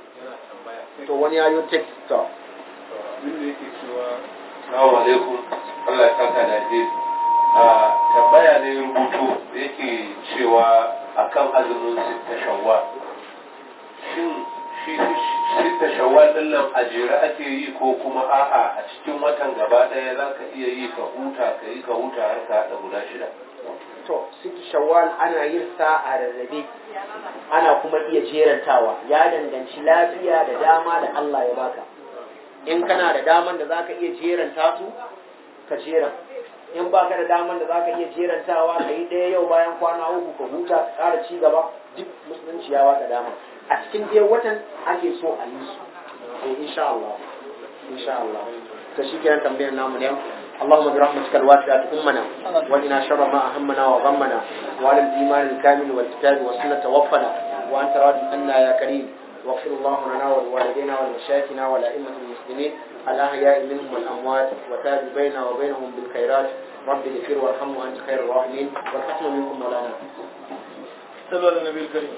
to wani yayo text to abin da yake cewa Assalamu alaikum Allah ya saka da alheri a tambaya ne rubutu da yake cewa akan azumin sitta shawwal shin shi sitta shawwal din nan a jere ake yi ko kuma a'a a cikin watan gaba ɗaya za ka iya yi ka huta ka yi ka huta har ka haɗa guda shida to siki shawwal ana yin sa a rarrabe ana kuma iya jerantawa ya danganci lafiya da dama da Allah ya baka in kana da daman da zaka iya jeranta su ka jera in baka da daman da zaka iya jerantawa ka yi ɗaya yau bayan kwana uku ka huta ka ƙara ci gaba duk musulunci ya baka dama a cikin dai watan ake so a yi su eh insha Allah insha Allah to shi kenan tambayar namu ne اللهم برحمتك الواسعة أمنا وإنا شر ما أهمنا وغمنا وعلى الإيمان الكامل والكتاب والسنة توفنا وأنت راض عنا يا كريم واغفر اللهم لنا ولوالدينا ولمشايخنا ولأئمة المسلمين الأحياء منهم والأموات وتاب بيننا وبينهم بالخيرات رب اغفر وارحم وأنت خير الراحمين والحكم منكم مولانا صلى على النبي الكريم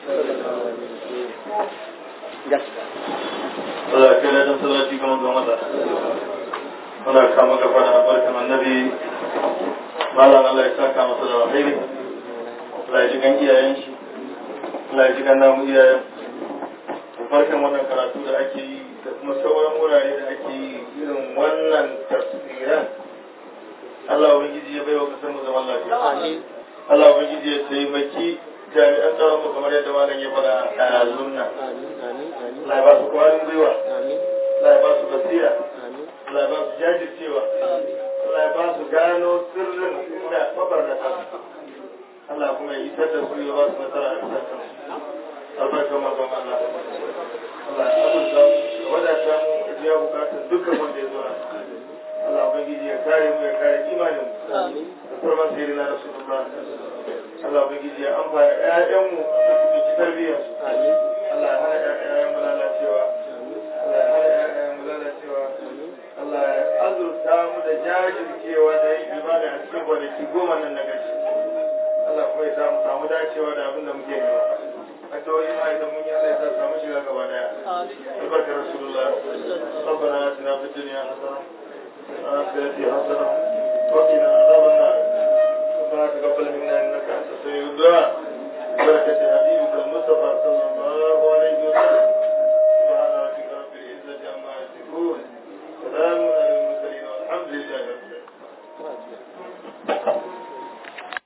Allah ya kai ladan salati ga manzon Allah muna kama gaba da albarkan annabi malam Allah ya saka masa da alheri Allah ya ji gan iyayen shi Allah ya ji gan namu iyayen albarkan wannan karatu da ake yi da kuma sauran wurare da ake yi irin wannan tafsiran Allah ubangiji ya baiwa kasar mu zaman lafiya Allah ubangiji ya taimaki jami'an tsaron mu kamar yadda malam ya faɗa a yanzun nan Allah ya ba su kwarin gwiwa Allah ya ba su basira Allah ya ba su jajircewa Allah ya ba su gano sirrin inda mabarnata Allah kuma ya isar da su ya ba su nasara a bisa kan albarka mazan Allah Allah ya azurta mu ya wadata mu ya biya bukatun dukkan wanda ya zo Allah ubangiji ya kare mu ya kare imanin mu da kurban sirri na Rasulullah Allah ubangiji ya amfana ƴaƴanmu da su ci tarbiyyar su Allah ya hana ƴaƴan mu lalacewa Allah ya hana ƴaƴan mu lalacewa Allah ya azurta mu da jajircewa da yin ibada a cikin kwanaki goma nan na gashi Allah kuma ya samu samu dacewa da abin da muke nema addu'o'i ma idan mun yi Allah ya sa samu shiga gaba daya albarkar rasulullah ربنا آتنا في الدنيا حسنة وفي الآخرة حسنة وقنا عذاب النار ربنا تقبل منا إنك أنت السميع الدعاء بركة